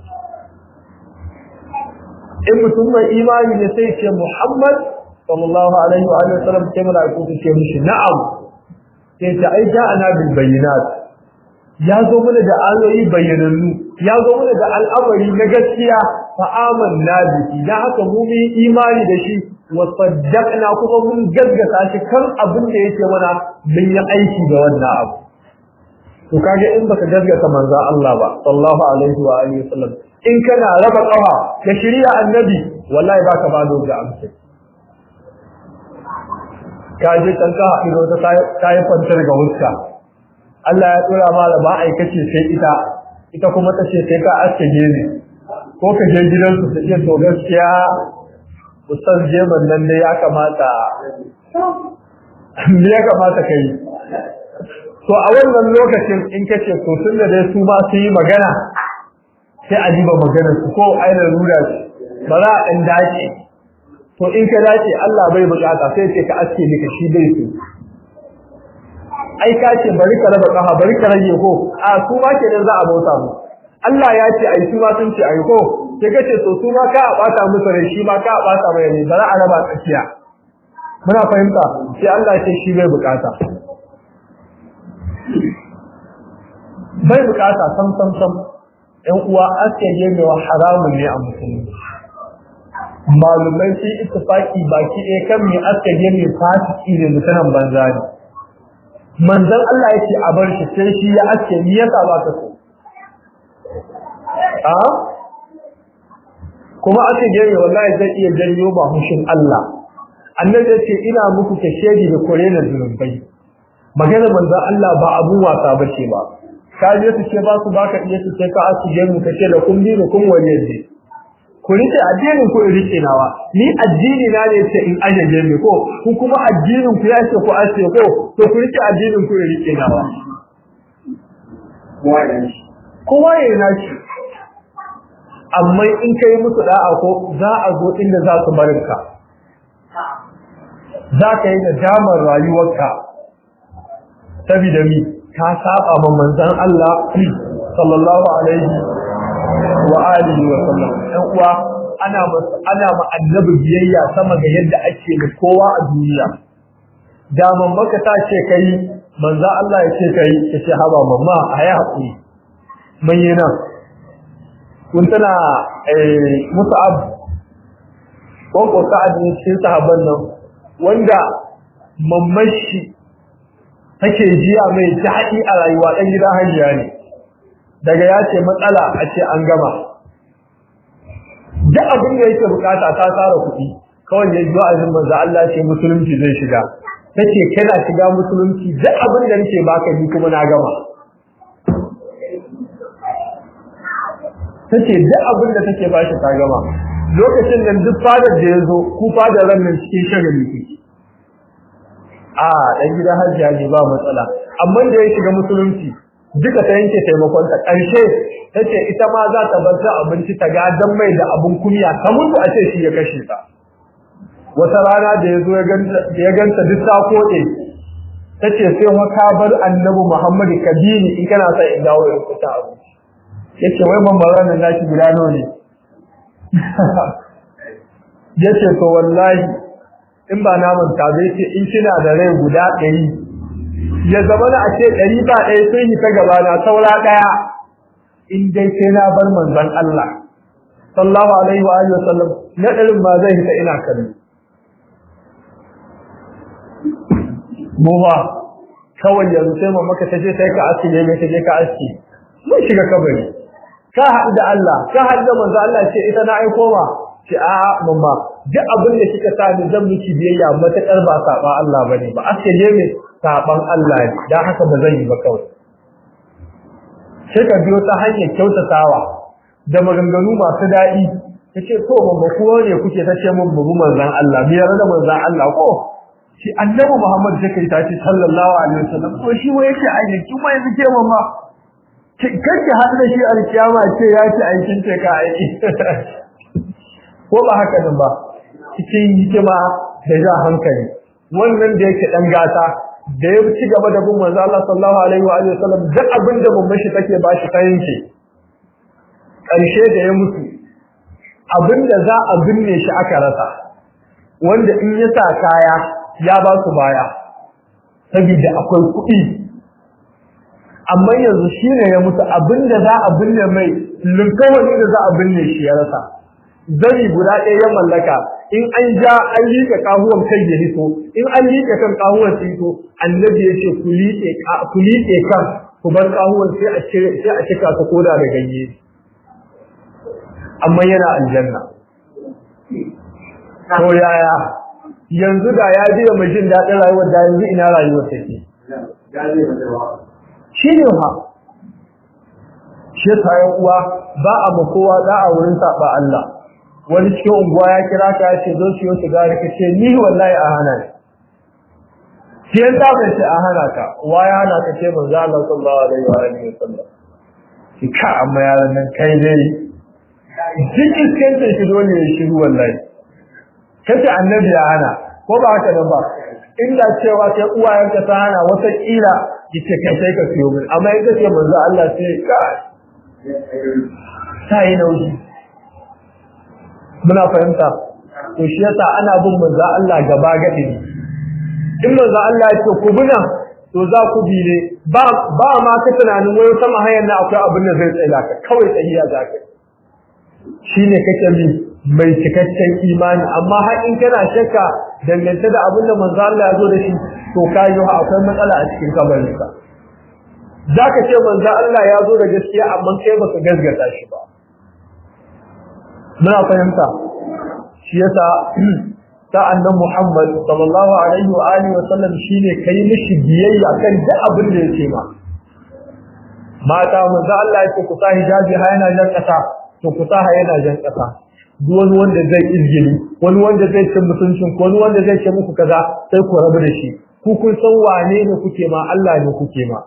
in mutum mai imani ne sai ce Muhammad sallallahu alaihi wa alihi wasallam sai malaiku su ce mishi na'am sai ta ai ja ana bil bayyinat ya zo mana da ayoyi bayyanannu ya zo mana da al'amari na gaskiya fa amanna bihi da haka mu mu imani da shi wa saddaqna kuma mun gaggata shi kan abin da yake mana mun yi aiki da wannan abu to kage in baka gaggata manzo Allah ba sallallahu alaihi wa alihi wasallam in kana raba kafa da shari'a annabi wallahi baka ba da amsa ka je kan ka ido ta tayi fantar ga wuska Allah ya tsora mala ba aikace sai ita ita kuma ta ce sai ka aske gene ko ka je gidan su ta ce to gaskiya ustaz jeban nan ne ya kamata me ya kamata kai to a wannan lokacin in kace to tunda dai su ba su yi magana sai a diba maganar su ko aina rura shi ba za a ɗan dace to in ka dace Allah bai bukata sai ce ka aske ni ka shi bai su ai ka ce bari ka raba kafa bari ka rage ko a su ma kenan za a bauta mu Allah ya ce ai su ma sun ce ai ko sai ka ce to su ma ka bata musu rai shi ma ka bata mai ne bari a raba tsakiya muna fahimta sai Allah ya ce shi bai bukata bai bukata sam sam sam ‘yan uwa aske gemewa haramun ne a musulmi. Malumai sun ittifaki baki ɗaya kan mai aske geme fasiki ne mutanen banza ne. Manzon Allah ya ce a bar shi sai shi ya aske ni yasa ba ka so. A? kuma aka gani wallahi zai iya janyo ba hushin Allah annabi ya ce ina muku kashedi da korena zunubai magana manzon Allah ba abun wasa bace ba ka je su ce ba su baka iya su ce ka asu je mu kace da kun dinu kun wani ne ku rike addinin ku rike nawa ni addini na ne ce in aje je ko ku kuma addinin ku ya ce ku ace ko to ku rike addinin ku rike nawa kowa ya nashi amma in kai musu da'a ko za a zo inda za su barinka za ka yi da damar rayuwarka saboda mi ka saba ma manzon Allah sallallahu alaihi wa alihi wa sallam dan uwa ana ana ma annabi biyayya sama ga yadda ake da kowa a duniya da mamaka ta ce kai manzon Allah ya ce kai ya ce haba mamma ayi hakuri mun yi nan kun tana musa'ab ko ko sa'ad ne cikin sahabban nan wanda mamashi take jiya mai daɗi a rayuwa ɗan gidan hajiya ne daga ya ce matsala a ce an gama duk abin da yake bukata ta tsara kuɗi kawai ya zuwa azin manzo Allah ce musulunci zai shiga take kana shiga musulunci duk abin da nake baka ni kuma na gama tace duk abin da take bashi ta gama lokacin nan duk fadar da ya zo ku fadar ran nan cikin shagali kuke a dan gida hajjiya ne ba matsala amma da ya shiga musulunci duka ta yanke taimakon ta karshe tace ita ma za ta bar abinci ta ga dan mai da abun kumiya ta mutu a ce shi ya kashe ta wata rana da ya zo ya ganta ya ganta duk ta kode tace sai wa ka bar annabi Muhammad kabini in kana son in dawo ya kuta abinci yace wai ban bara nan naki guda nawa ne yace to wallahi in ba namun ta zai ce in kina da rai guda ɗari ya zama na a ce ɗari ba ɗaya sun yi ta gaba na saura ɗaya in dai sai na bar manzon Allah sallallahu alaihi wa alihi wasallam na ɗarin ma zai hita ina kallo mu ba kawai yanzu sai mamma ka taje sai ka aski ne mai taje ka aski mun shiga kabari ka haɗu da Allah ka haɗu da manzo Allah ce ita na aiko ma ce a mamma duk abin da kika sa ni zan miki biyayya matakar ba saba Allah bane ba aske je me saban Allah ne dan haka ba zan yi ba kawai sai ka biyo ta hanyar kyautatawa da maganganu masu daɗi kace to mamma ko ne kuke ta ce mun bubu manzon Allah biyar da manzon Allah ko shi annabi Muhammad sai kai ta ce sallallahu alaihi wasallam to shi wai yake aiki kuma yanzu ke mamma kake haɗu da shi alkiyama ce ya ci aikin ce ka aiki ko ba haka nan ba cikin hikima da ja hankali wannan da yake dan gata da ya ci gaba da bin manzo Allah sallallahu alaihi wa alihi wasallam duk abin da mun shi take ba shi kayan shi karshe da ya mutu abinda za a binne shi aka rasa wanda in ya sa kaya ya ba su baya saboda akwai kuɗi amma yanzu shine ya mutu abinda za a binne mai linkawani da za a binne shi ya rasa zari guda ɗaya ya mallaka in an ja an liƙe kahuwan kai ya hito in an liƙe kan kahuwan su hito annabi ya ce ku liƙe ku liƙe kan ku bar kahuwan sai a cire sai a cika su koda da ganye amma yana aljanna to yaya yanzu da ya ji mai jin daɗin rayuwar da yanzu ina rayuwar take shi ne ha shi ta uwa ba a ma kowa da a wurin saba Allah wani cikin unguwa ya kira ka ya ce zo siyo sigari ka ce ni wallahi a hana ni siyan ta bai ce a hana ka wa ya hana ka ce manzo Allah sallallahu alaihi wa alihi wasallam ki ka amma yaran nan kai dai duk iskancin shi dole ya shiru wallahi kace annabi ya hana ko ba haka nan ba inda cewa sai uwayenka ta hana wata kila yace kai sai ka siyo min amma in kace manzo Allah sai ka sai nauyi muna fahimta to shi yasa ana bin manzo Allah gaba gadi in manzo Allah ya ce ku buna to za ku bi ne ba ba ma ka tunanin wai sama hayan na akwai abin da zai tsaya ka kawai tsayiya za ka shine kake bi mai cikakken imani amma har in kana shakka dangance da abin da manzo Allah ya zo da shi to kai yi akwai matsala a cikin kabarinka zaka ce manzo Allah ya zo da gaskiya amma kai baka gaskata shi ba muna fahimta shi yasa sa'an nan Muhammad sallallahu alaihi wa alihi wa sallam shine kai mishi biyayya kan duk abin da yake ma mata manzo Allah yake ku sa hijabi ha yana jan kasa to ku sa ha yana jan kasa duk wani wanda zai izgili wani wanda zai cin mutuncin ko wani wanda zai ce muku kaza sai ku rabu da shi ku kun san wane ne kuke ma Allah ne kuke ma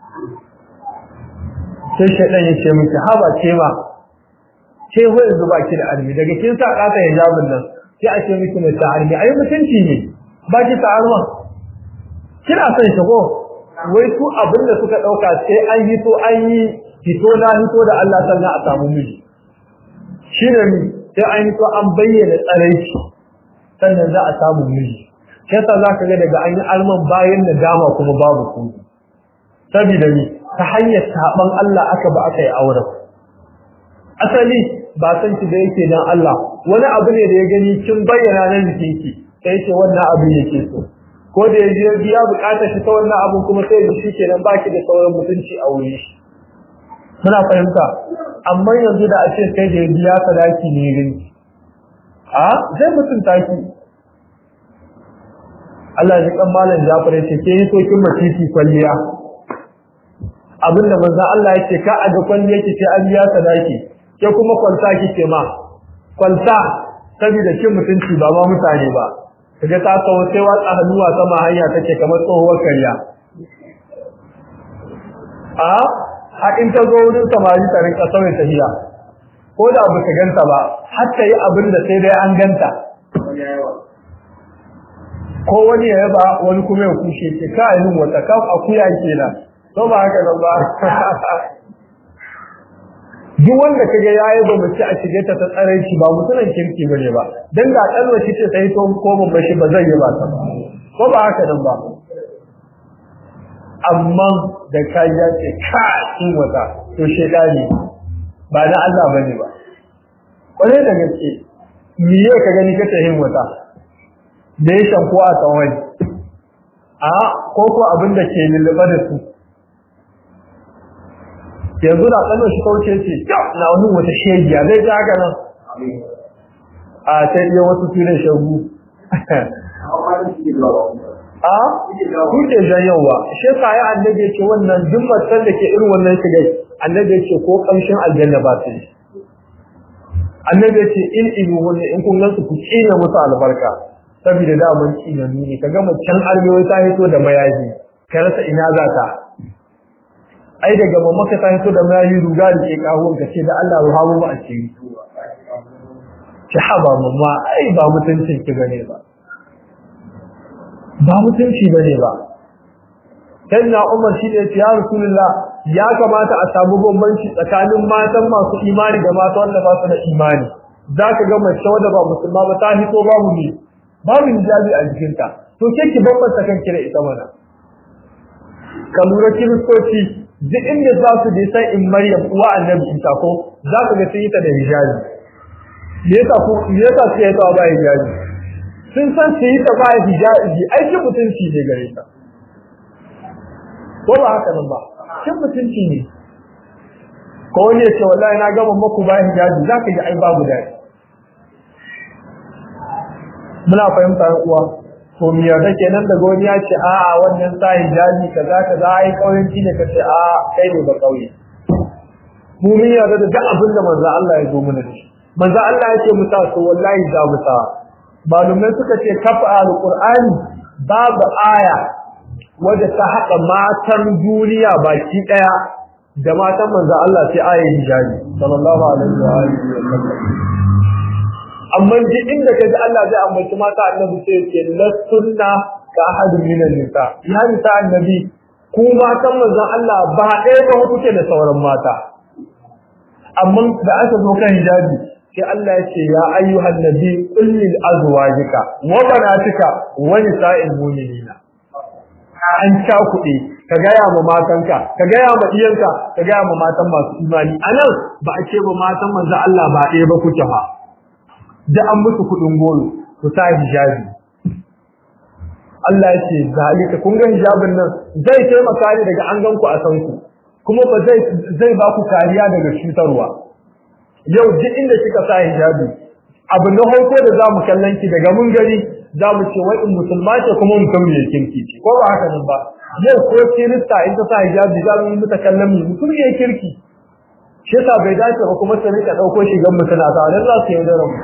sai shaidan ya ce miki haba ce ma ce ho yanzu ba ki da armi daga kin sa kata hijabin nan sai a ce miki mai ta armi ai mutunci ne ba ki ta arma kina son shi ko wai su abin da suka dauka sai an yi to an yi fito na hito da Allah sannan a samu miji shi ne ni sai an yi to an bayyana tsaraici sannan za a samu miji kesa za ka ga daga an yi alman bayan da dama kuma babu ku saboda ni ta hanyar saban Allah aka ba aka yi auren asali ba san ki da yake dan Allah wani abu ne da ya gani kin bayyana nan jikin ki sai ce wannan abin yake so ko da ya je biya bukatar shi ta wannan abin kuma sai ya shi kenan baki da sauran mutunci a wuri shi muna fahimta amma yanzu da a ce kai da ya biya sadaki ne gani a zai mutunta ki Allah ya kan malam Jafar ya ce ke yi sokin matiti kwalliya abinda manzo Allah ya ce ka a ga kwalliya ki ce an biya sadaki ke kuma kwalta kike ma kwalta saboda kin mutunci ba ma mutane ba kaga ta kawo sai watsa hannuwa sama hanya take kamar tsohuwar kariya a har in ta zo wurin samari ta rinka sauya tahiya ko da ba ta ganta ba har ta yi abin da sai dai an ganta ko wani ya yaba wani kuma ya kushe ce ka yi wata kaf akuya kenan to ba haka nan ba duk wanda kaga ya yaba mace a shige ta ta tsaranci ba mutunan kirki bane ba dan da dan wace ce sai to ko mun bashi ba zai yaba ta ba ko ba haka nan ba amma da kai ya ce ka kin wata to shedani ba na Allah bane ba kwarai da gaske miye ka gani kace hin wata da ya shanko a tsawon a ko ko abin da ke lullube da su yanzu da tsanin shi kauce ce na wani wata shegiya zai ji haka nan a sai iya wasu tunan shagu a kuke janyowa shi ka yi annabi ya ce wannan duk matan da ke irin wannan shigai annabi ya ce ko kamshin aljanna ba su annabi ya ce in ibu wanda in kun gansu ku tsine musu albarka saboda da mun tsine ne kaga macen armewa ta hito da mayaji ka rasa ina za ta ai daga mamaka ta hito da mayaji ruga da ke kawo ka ce da Allah ruha mu a ciki ki haba mamma ai ba mutuncin ki bane ba ba mutunci bane ba na Umar shi ne ya Rasulullah ya kamata a samu bambanci tsakanin matan masu imani da matan wanda ba su da imani zaka ga mace wanda ba musulma ba ta hito babu ne babu hijabi a jikinta to ke ki bambanta kanki da ita mana ka lura kiristoci duk inda za su je sai in Maryam uwa annabi Isa ko za ka ga sun yi ta da hijabi me yasa ko me yasa su yi ta ba hijabi sun san su yi ta ba hijabi ai shi mutunci ne gare ta ko ba haka nan ba shi mutunci ne ko wani ya ce wallahi na gama maku ba hijabi za ka ji ai babu daɗi muna fahimta uwa to me yarda kenan da goni ya ce a a wannan sa hijabi kaza kaza ai kauyanci ne kace a kai ne ba kauye mu mun yarda da duk abin da manzo Allah ya zo mana da shi manzo Allah ya ce mu sa to wallahi za mu sa malumai suka ce kafa alqur'ani babu aya wadda ta haɗa matan duniya baki ɗaya da matan manzo Allah sai ayin hijabi sallallahu alaihi wa alihi wa sallam amma duk inda ka ji Allah zai ambaci mata annabi sai ce lasunna ka ahadun minan nisa ya nisa annabi ku matan manzon Allah ba ɗaya ba kuke da sauran mata amma da aka zo kan hijabi sai Allah ya ce ya ayyuhan nabi qul lil azwajika wa banatika wa nisa'il mu'minina an cakuɗe ka gaya ma matanka ka gaya ma iyanka ka gaya ma matan masu imani anan ba a ce ba matan manzon Allah ba ɗaya ba kuke ba da an musu kudin goro ku sa hijabi Allah ya ce zalika kun ga hijabin nan zai taimaka ne daga an ganku a san ku kuma ba zai zai ba ku kariya daga cutarwa yau duk inda kika sa hijabi abu na farko da zamu kallon ki daga mun gari zamu ce wai in musulma ce kuma mutum ne kirki ce ko ba haka nan ba yau ko kirista in ta sa hijabi za mu yi mata kallon mu mutum ne kirki shi yasa bai dace ba kuma su rika dauko shigan mutuna ta dan za su yaudara mu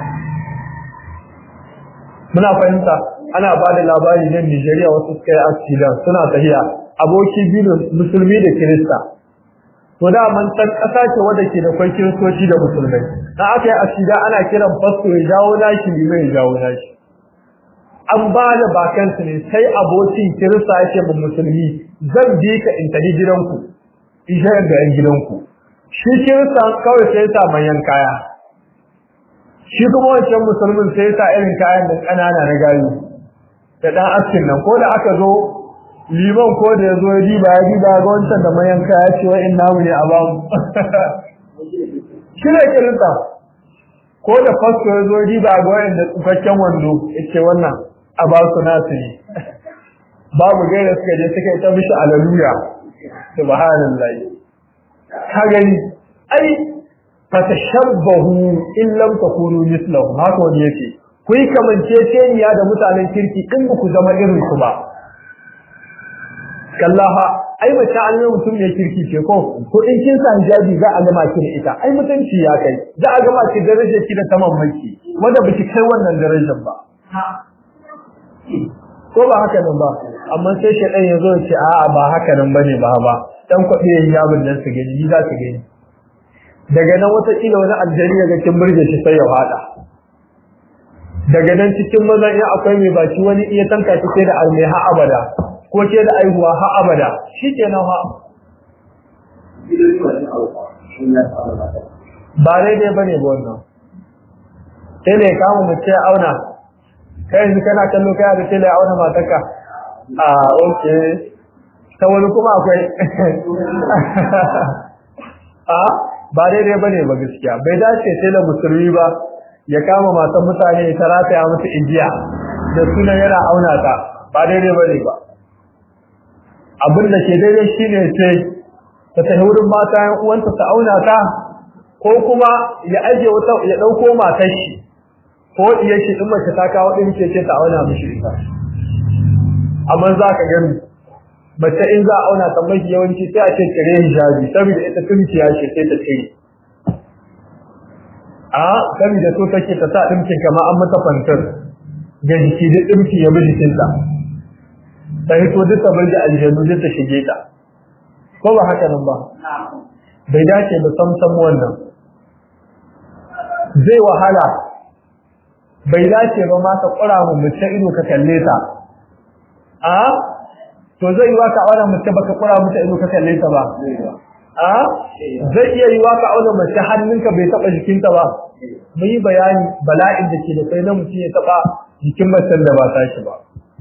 muna fahimta ana ba da labari nan Nigeria wasu suka yi accident suna tahiya aboki biyu musulmi da kirista to da man san kasa ce wanda ke da kwai kiristoci da musulmai dan aka yi accident ana kiran fasto ya jawo nashi limai ya jawo nashi an ba da bakansu ne sai abokin kirista yake mu musulmi zan bi ka in tafi gidanku in shayar da yan gidanku shi kirista kawai sai sa manyan kaya shi kuma wancan musulmin sai sa irin kayan da ƙanana na gayu da ɗan askin nan ko da aka zo liman ko da ya zo ya diba ya diba ga wancan da manyan kaya ce wa in namu ne a bamu shi ne kirista ko da fasto ya zo ya diba ga wanda tsufakken wando ya ce wannan a ba su nasu ne babu gaira suka je suka yi ta mishi alaluya subhanallahi ka gani ai fatashabbahu in lam takunu mislahu haka wani yake ku yi kamanceceniya da mutanen kirki in ba ku zama irin su ba kallaha ai mace an yi mutum ne kirki ce ko ko in kin sa hijabi za a gama ki da ita ai mutunci ya kai za a gama ki darajar ki da saman maki wanda ba ki kai wannan darajar ba ko ba haka nan ba amma sai shedan ya zo ya ce a'a ba haka nan bane ba ba dan kwaɗe hijabin nan su gani za su gani daga nan wata kila wani aljari ga kin burge shi sai ya fada daga nan cikin mazan in akwai mai baki wani iya tanka take da almai ha abada ko ke da aihuwa ha abada shikenan ha ba daidai bane ba wannan sai ne kama mace ya auna kai yanzu kana kallo kai da tele auna matarka a okay ta wani kuma akwai a ba daidai bane ba gaskiya bai dace sai da musulmi ba ya kama matan mutane ta rataya musu igiya da sunan yana auna ta ba daidai bane ba abin da ke daidai shine sai ta tafi wurin mata yan uwanta ta auna ta ko kuma ya aje wata ya dauko matar shi ko iya shi din mace ta kawo din ce ta auna mishi ita amma za ka gani mace in za a auna ta mafi yawanci sai a ce kare hijabi saboda ita tunkiya ce sai ta ce a saboda so take ta sa dimkin kama an mata fantar ga jiki da dimki ya bi jikinta ta hito duk ta bar da aljanu duk ta shige ta ko ba haka nan ba bai dace da samsam wannan zai wahala bai dace ba ma ka kura mu mace ido ka kalle ta a to zai yi waka aure mace baka kura mata ido ka kalle ta ba a zai iya yi waka aure mace hannunka bai taba jikinta ba mu yi bayani bala'in da ke da kai na mutum ya taba jikin macen da ba tashi ba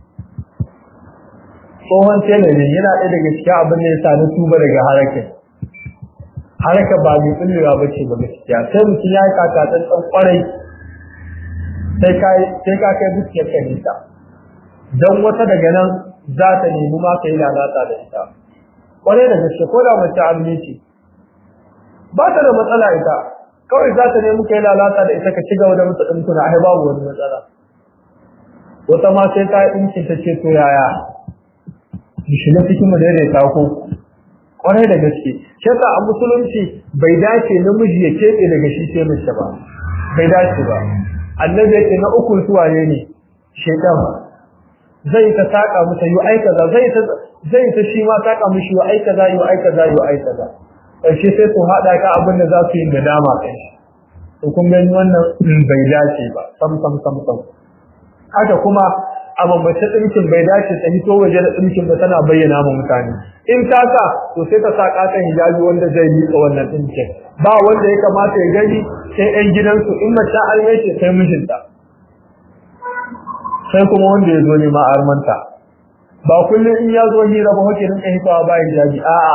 tsohon tela ne yana ɗaya daga cikin abin da ya sa na tuba daga harakin haraka ba mai tsullewa ba ce ba gaskiya sai mutum ya yi kakatan ɗan kwarai sai ka kai dukiyar ka nisa don wata daga nan za ta nemi ma ka yi lalata da ita kwarai da gaske ko da mace amini ce ba ta da matsala ita kawai za ta nemi ka yi lalata da ita ka ci gaba da mata ɗinkuna ai babu wani matsala wata ma sai ta yi ɗinkin ta ce to yaya mu shiga cikin mu daidaita ko kwarai da gaske shi yasa a musulunci bai dace namiji ya keɓe daga shi sai mace ba bai dace ba annabi yake na ukun suwaye ne shaitan zai ta saka masa yi ai kaza zai ta zai ta shi ma saka mishi yi ai kaza yi ai kaza yi ai kaza karshe sai su hada ka abin da za su yi da dama kai to kun gani wannan bai dace ba sam sam sam sam haka kuma a bambace ɗinkin bai dace ta hito waje da ɗinkin ba tana bayyana ma mutane in ta sa to sai ta sa ƙaton hijabi wanda zai miƙa wannan ɗinkin ba wanda ya kamata ya gani sai ɗan gidansu in mace an ce sai mijinta sai kuma wanda ya zo nema armanta ba kullum in ya zo hira ba hake rinka hitawa ba hijabi a'a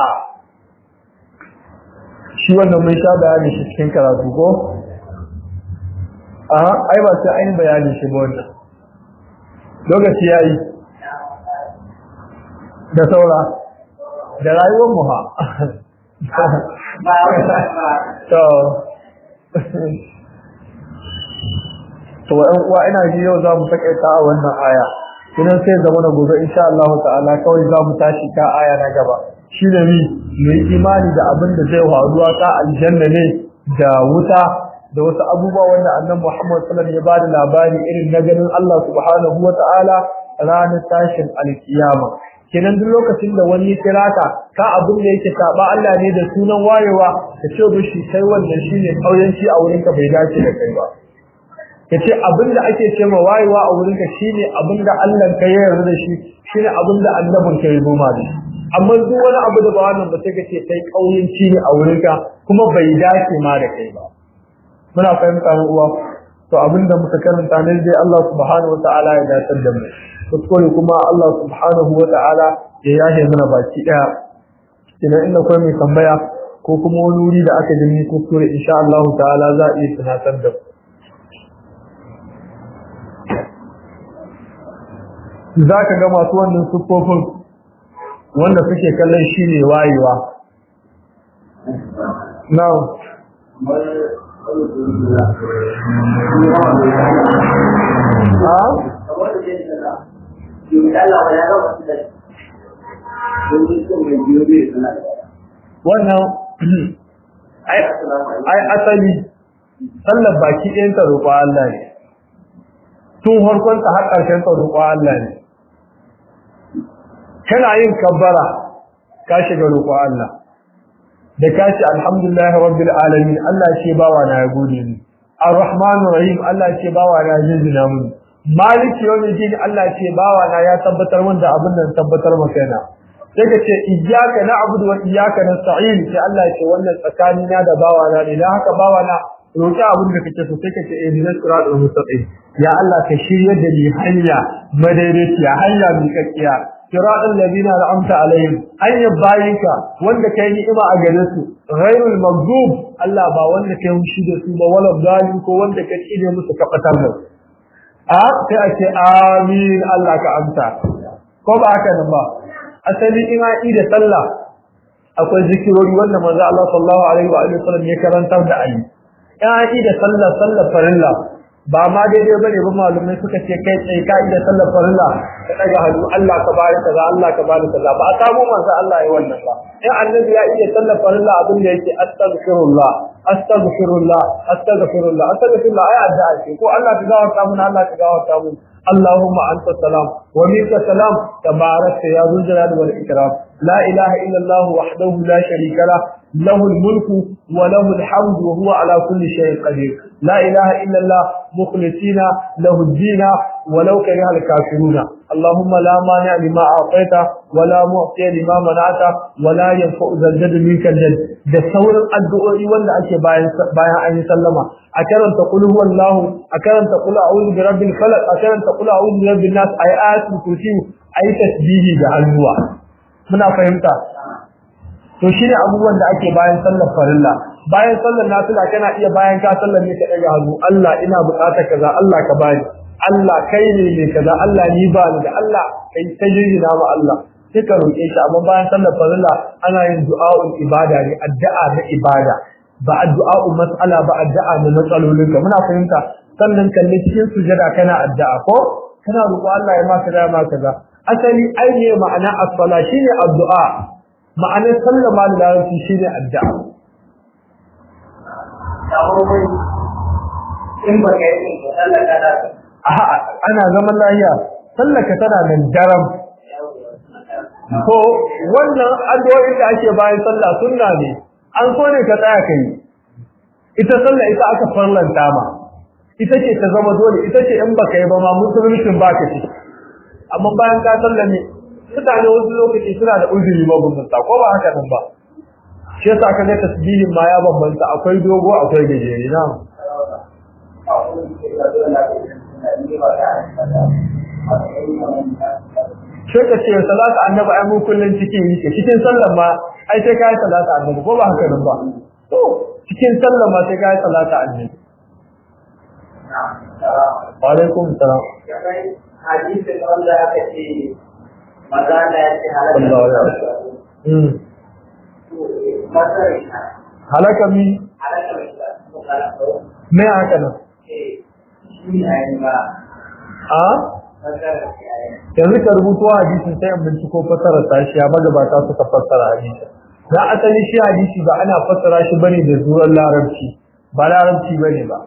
shi wannan mun sha bayani shi cikin karatu ko a ai ba sai an bayani shi ba wannan lokaci ya yi da saura da rayuwar mu ha to to to ɗan uwa ina ji yau za mu takaita a wannan aya kinan sai zama na gobe insha Allah ta'ala kawai za mu tashi ka aya na gaba shine ni mai imani da abin da zai faruwa ta aljanna ne da wuta da wasu abubuwa wanda annabi Muhammad sallallahu alaihi wasallam ya bada labari irin na ganin Allah subhanahu wa ta'ala ranar tashin alkiyama kenan duk lokacin da wani kira ka ka abin da yake saba Allah ne da sunan wayewa ka ce mishi kai wannan shine kauyanci a wurin ka bai dace da kai ba kace abin da ake ce ma wayewa a wurin ka shine abin da Allah ka yarda da shi shine abin da annabin ka ya goma da amma duk wani abu da ba wannan ba sai ka ce kai kauyanci ne a wurin ka kuma bai dace ma da kai ba muna fahimta mu uwa to abinda muka karanta ne dai Allah subhanahu wataala ya dace da mu kuskure kuma Allah subhanahu wataala ya yahe mana baki daya ina inda kai mai tambaya ko kuma wani wuri da aka gani kuskure insha Allah ta'ala za a iya tunatar da za ka ga masu wannan siffofin wanda suke kallon shi ne wayewa now wannan ai asali sallar baki ɗayan ta roƙo Allah ne tun harkon ta har ƙarshen ta roƙo Allah ne kana yin kabbara ka shiga roƙo Allah da ka ce alhamdulillah rabbil alamin Allah ce bawa na ya gode ni arrahman rahim Allah ce bawa na ya jinjina mun maliki yawmiddin Allah ce bawa na ya tabbatar mun da abin nan tabbatar maka yana sai ka ce iyyaka na'budu wa iyyaka nasta'in sai Allah ce wannan tsakani na da bawa na ne dan haka bawa na roki abin da kake so sai ka ce eh dinas siratal mustaqim ya Allah ka shirye da ni hanya madaidaiciya hanya miƙaƙiya siratal ladina an'amta alaihim hanyar bayinka wanda kai ni'ima a gare su ghairul maghdub Allah ba wanda kai hushi da su ba wala zalim ko wanda ka tsine musu ka fatar da a sai a ce amin Allah ka amsa ko ba haka nan ba asali ina da sallah akwai zikirori wanda manzo Allah sallallahu alaihi wa alihi wasallam ya karantar da ayi ina da sallah sallah farilla ba ma daidai bane ba malumai suka ce kai tsaye ka da sallar farilla ka daga hannu Allah ka bari kaza Allah ka bari kaza ba a samu manzo Allah ya wannan ba in annabi ya iya sallar farilla abin da yake astaghfirullah astaghfirullah astaghfirullah astaghfirullah ai addu'a ce ko Allah ka gawarta mun Allah ka gawarta mun اللهم أنت السلام ومنك السلام تبارك يا ذو الجلال والإكرام لا إله إلا الله وحده لا شريك له له الملك وله الحمد وهو على كل شيء قدير لا إله إلا الله مخلصين له الدين ولو كره الكافرون اللهم لا مانع لما أعطيت ولا معطي لما منعت ولا ينفع ذا الجد منك الجد da sauran addu'o'i wanda ake bayan bayan an yi sallama a karanta qul huwallahu a karanta qul a'udhu bi rabbil falaq a karanta qul a'udhu bi rabbin nas ay ayatul kursi ay tasbihi da hannuwa muna fahimta to shine abubuwan da ake bayan sallar farilla bayan sallar nafila kana iya bayan ka sallar ne ka daga hannu Allah ina buƙatar kaza Allah ka bani Allah kai ne ne kaza Allah ni ba ni da Allah kai tajina ma Allah sai ka roƙe shi amma bayan sallar farilla ana yin du'a'ul ibada ne addu'a na ibada ba addu'a'ul mas'ala ba addu'a na matsalolin ka muna fahimta sannan kalle cikin sujada kana addu'a ko kana roƙo Allah ya maka da maka kaza asali ai ne ma'ana as-sala shine addu'a ma'anar sallama da larabci shine addu'a in ba ka yi sallar ka da ana zaman lahiya sallaka tana nan daram ko wannan addu'o'in da ake bayan sallah sunna ne an so ne ka tsaya kai ita sallah ita aka farlanta ma ita ce ta zama dole ita ce in baka yi ba ma musulmin baka ce amma bayan ka sallah ne mutane wasu lokaci suna da uzuri ba bambanta ko ba haka nan ba shi yasa kaga tasbihin ma ya bambanta akwai dogo akwai gajere na sai ka ce salatu annabi ai mun kullun cikin yake cikin sallar ma ai sai kai salatu annabi ko ba haka nan ba to cikin sallar ma sai kai salatu annabi wa alaikum salam hadisin wanda aka ce maza da ya ce Allah ya halaka mm masar halaka mi halaka matsala ko me haka nan eh shi ne ayi ba a fasara shi ayi yanzu ka rubuto hadisin sai in binciko fassara ta shi ya magabata suka fassara hadisi na asali shi hadisi ba ana fassara shi bane da zuwan larabci ba larabci bane ba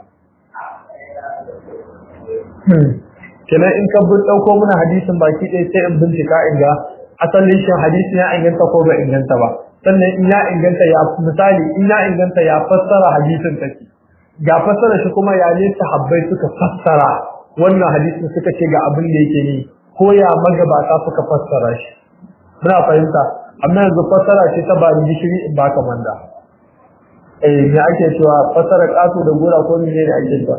kenan in ka bin dauko mana hadisin baki ɗaya sai in bincika in ga asalin shi hadisi ya inganta ko ba inganta ba sannan in ya inganta ya misali in ya inganta ya fassara hadisin take ga fassara shi kuma ya ne sahabbai suka fassara wannan hadisin suka ce ga abin da yake ne ko ya magabata suka fassara shi muna fahimta amma yanzu fassara ce ta bani gishiri in baka manda eh me ake cewa fassara kato da gora ko ne ne ake cewa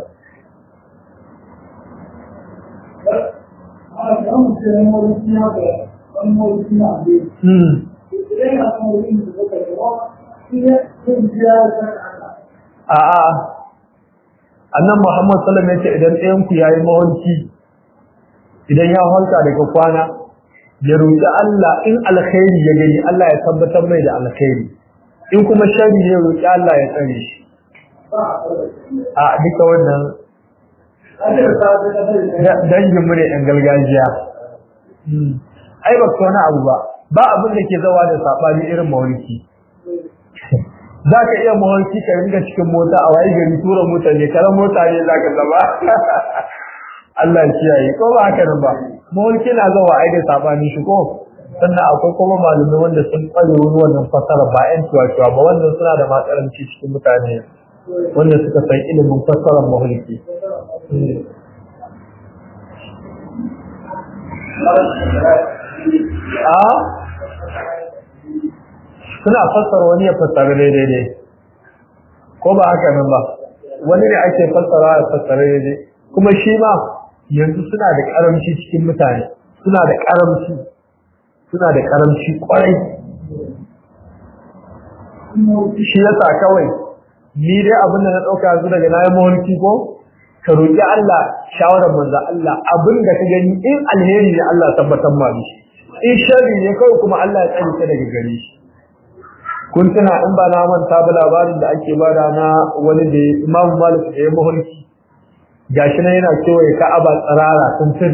hmm a'a annan Muhammad sallallahu alaihi wasallam yace idan ɗayan ku yayi mawanki idan ya halka daga kwana ya roƙi Allah in alkhairi ya gani Allah ya tabbatar mai da alkhairi in kuma sharri ne roƙi Allah ya tsare shi a duka wannan dangin mu ne ɗan gargajiya ai ba wani abu ba ba abin da ke zawa da saɓani irin mawarki za ka iya mawarki ka ringa cikin mota a waye gari tura mota ne karan mota ne za ka zama Allah ya kiyaye ko ba haka nan ba mawarki na zawa ai da saɓani shi ko sannan akwai kuma malamai wanda sun kware wani wannan fasara ba ƴan tuwa ba wannan suna da matsalanci cikin mutane wanda suka san ilimin fassarar mawarki a suna fassara wani ya fassara daidai ne ko ba haka nan ba wani ne ake fassara ya fassara daidai kuma shi ma yanzu suna da karamci cikin mutane suna da karamci suna da karamci kwarai shi yasa kawai ni dai abin da na ɗauka yanzu daga na yi mawarki ko ka roƙi Allah shawarar manzo Allah abin da ka gani in alheri ne Allah tabbatar ma shi in sharri ne kawai kuma Allah ya tsare ka daga gare shi kun tuna in ba na manta ba labarin da ake bada na wani da Imam Malik da ya mahulki gashi nan yana kewaye Ka'aba tsarara tuntun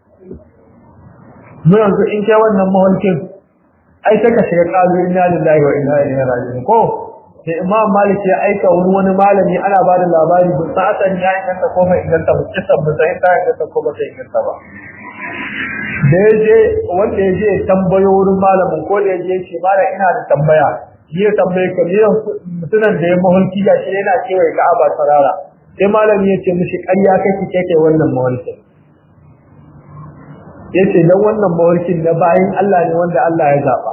mu yanzu in kai wannan mahulkin ai sai ka shiga kalu inna lillahi wa inna ilaihi raji'un ko sai Imam Malik ya aika wani wani malami ana bada labari ba sa asali ya inganta ko bai inganta ba kisan ba sai ta inganta ko ba ta inganta ba da ya je wanda ya je ya tambayo wurin malamin ko da ya je ce mara ina da tambaya ni ya tambaye ka ne mutunan da ya mahulki ga shi yana cewa ya ka'aba sarara sai malami ya ce mishi ƙarya kake kake wannan mahulkin ya ce don wannan mahulkin na bayan Allah ne wanda Allah ya zaɓa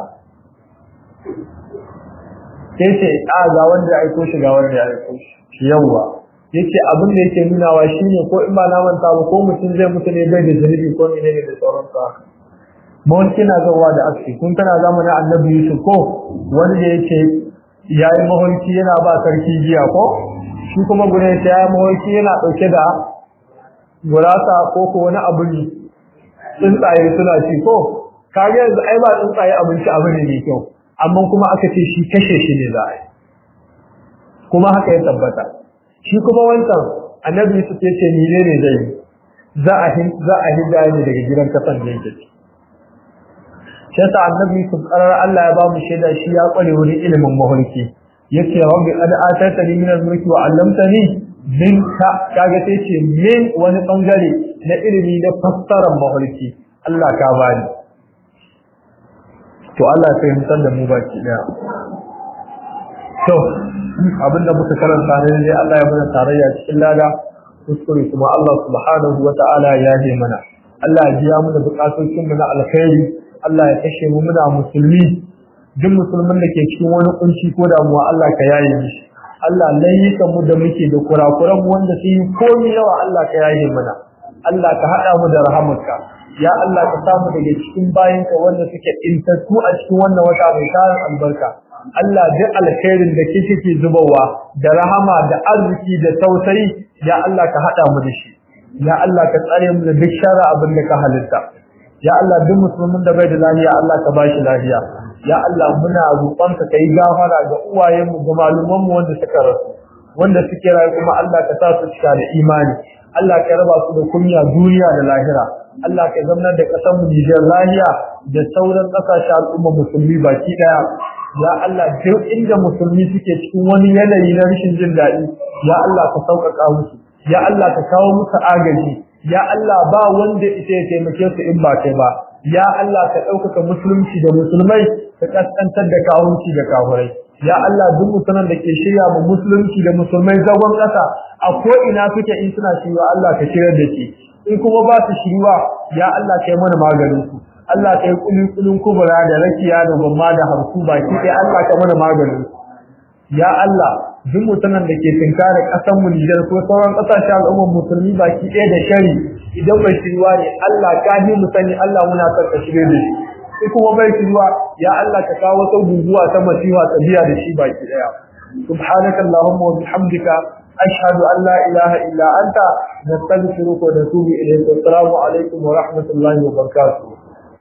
sai ce a ga wanda ya aiko shi ga wanda ya aiko shi yawwa yace abin da yake nunawa shine ko in ba na manta ba ko mutum zai mutu ne bai da zunubi ko menene da sauran sa mawalki na zawa da aski kun tana zamanin annabi Yusuf ko wani da yake yayi mawalki yana ba sarki jiya ko shi kuma gure ta yayi mawalki yana dauke da gurasa ko ko wani abu ne tsuntsaye suna ci ko kage yanzu ai ba tsuntsaye abinci abu ne mai kyau amma kuma aka ce shi kashe shi ne za a yi kuma haka ya tabbata shi kuma wancan annabi Yusuf ya ce ni ne zai za a za a hidda ne daga gidan kasan da yake shi yasa annabi Yusuf karar Allah ya ba mu shaida shi ya kware wurin ilimin mahulki yace rabbi qad atatani min al-mulki wa 'allamtani min ka kaga sai ce min wani bangare na ilimi na fassarar mahulki Allah ka bani to Allah ya fahimtar da mu baki daya to abinda muka karanta ne dai Allah ya mana tarayya cikin lada kuskure kuma Allah subhanahu wata'ala ya yi mana Allah ya biya mana bukatocin mu na alkhairi Allah ya kashe mu muna musulmi duk musulmin da ke cikin wani kunci ko damuwa Allah ka yaye mishi Allah layyikan mu da muke da kurakuran mu wanda sun yi komai yawa Allah ka yaye mana Allah ka hada mu da rahamarka ya Allah ka samu daga cikin bayinka wanda suke intattu a cikin wannan wata mai tarin albarka Allah duk alkhairin da kike ke zubawa da rahama da arziki da tausayi ya Allah ka hada mu da shi ya Allah ka tsare mu da duk shara abin da ka halitta ya Allah duk musulmin da bai da lafiya Allah ka bashi lafiya ya Allah muna roƙonka kai gafara ga uwayenmu ga malumanmu wanda suka rasu wanda suke rayu kuma Allah ka sa su cika da imani Allah ka raba su da kunya duniya da lahira Allah ka zamanar da ƙasar mu Nijar lahiya da sauran ƙasashen al'umma musulmi baki daya ya Allah duk inda musulmi suke cikin wani yanayi na rashin jin daɗi ya Allah ka sauƙaƙa musu ya Allah ka kawo musu agaji ya Allah ba wanda ita ya taimake su in ba kai ba ya Allah ka ɗaukaka musulunci da musulmai ka kaskantar da kawunci da kafurai ya Allah duk mutanen da ke shirya mu musulunci da musulmai zagon ƙasa a ko ina suke in suna shirya Allah ka shirar da shi in kuma ba su shirya ya Allah ka yi mana maganin su Allah ka yi kulin kubura da rakiya da gwamma da harsu baki ɗaya Allah ka mana maganin su ya Allah duk mutanen da ke tinkara ƙasar mu Nijar ko sauran ƙasashen al'ummar musulmi baki ɗaya da shari idan bai shirwa ne Allah ka yi mu sani Allah muna son ka shirye da shi sai kuma bai shirwa ya Allah ka kawo wata guguwa ta masifa ta biya da shi baki ɗaya subhanaka allahumma wa bihamdika ashhadu an la ilaha illa anta nastaghfiruka wa natubu ilayk assalamu alaikum wa rahmatullahi wa barakatuh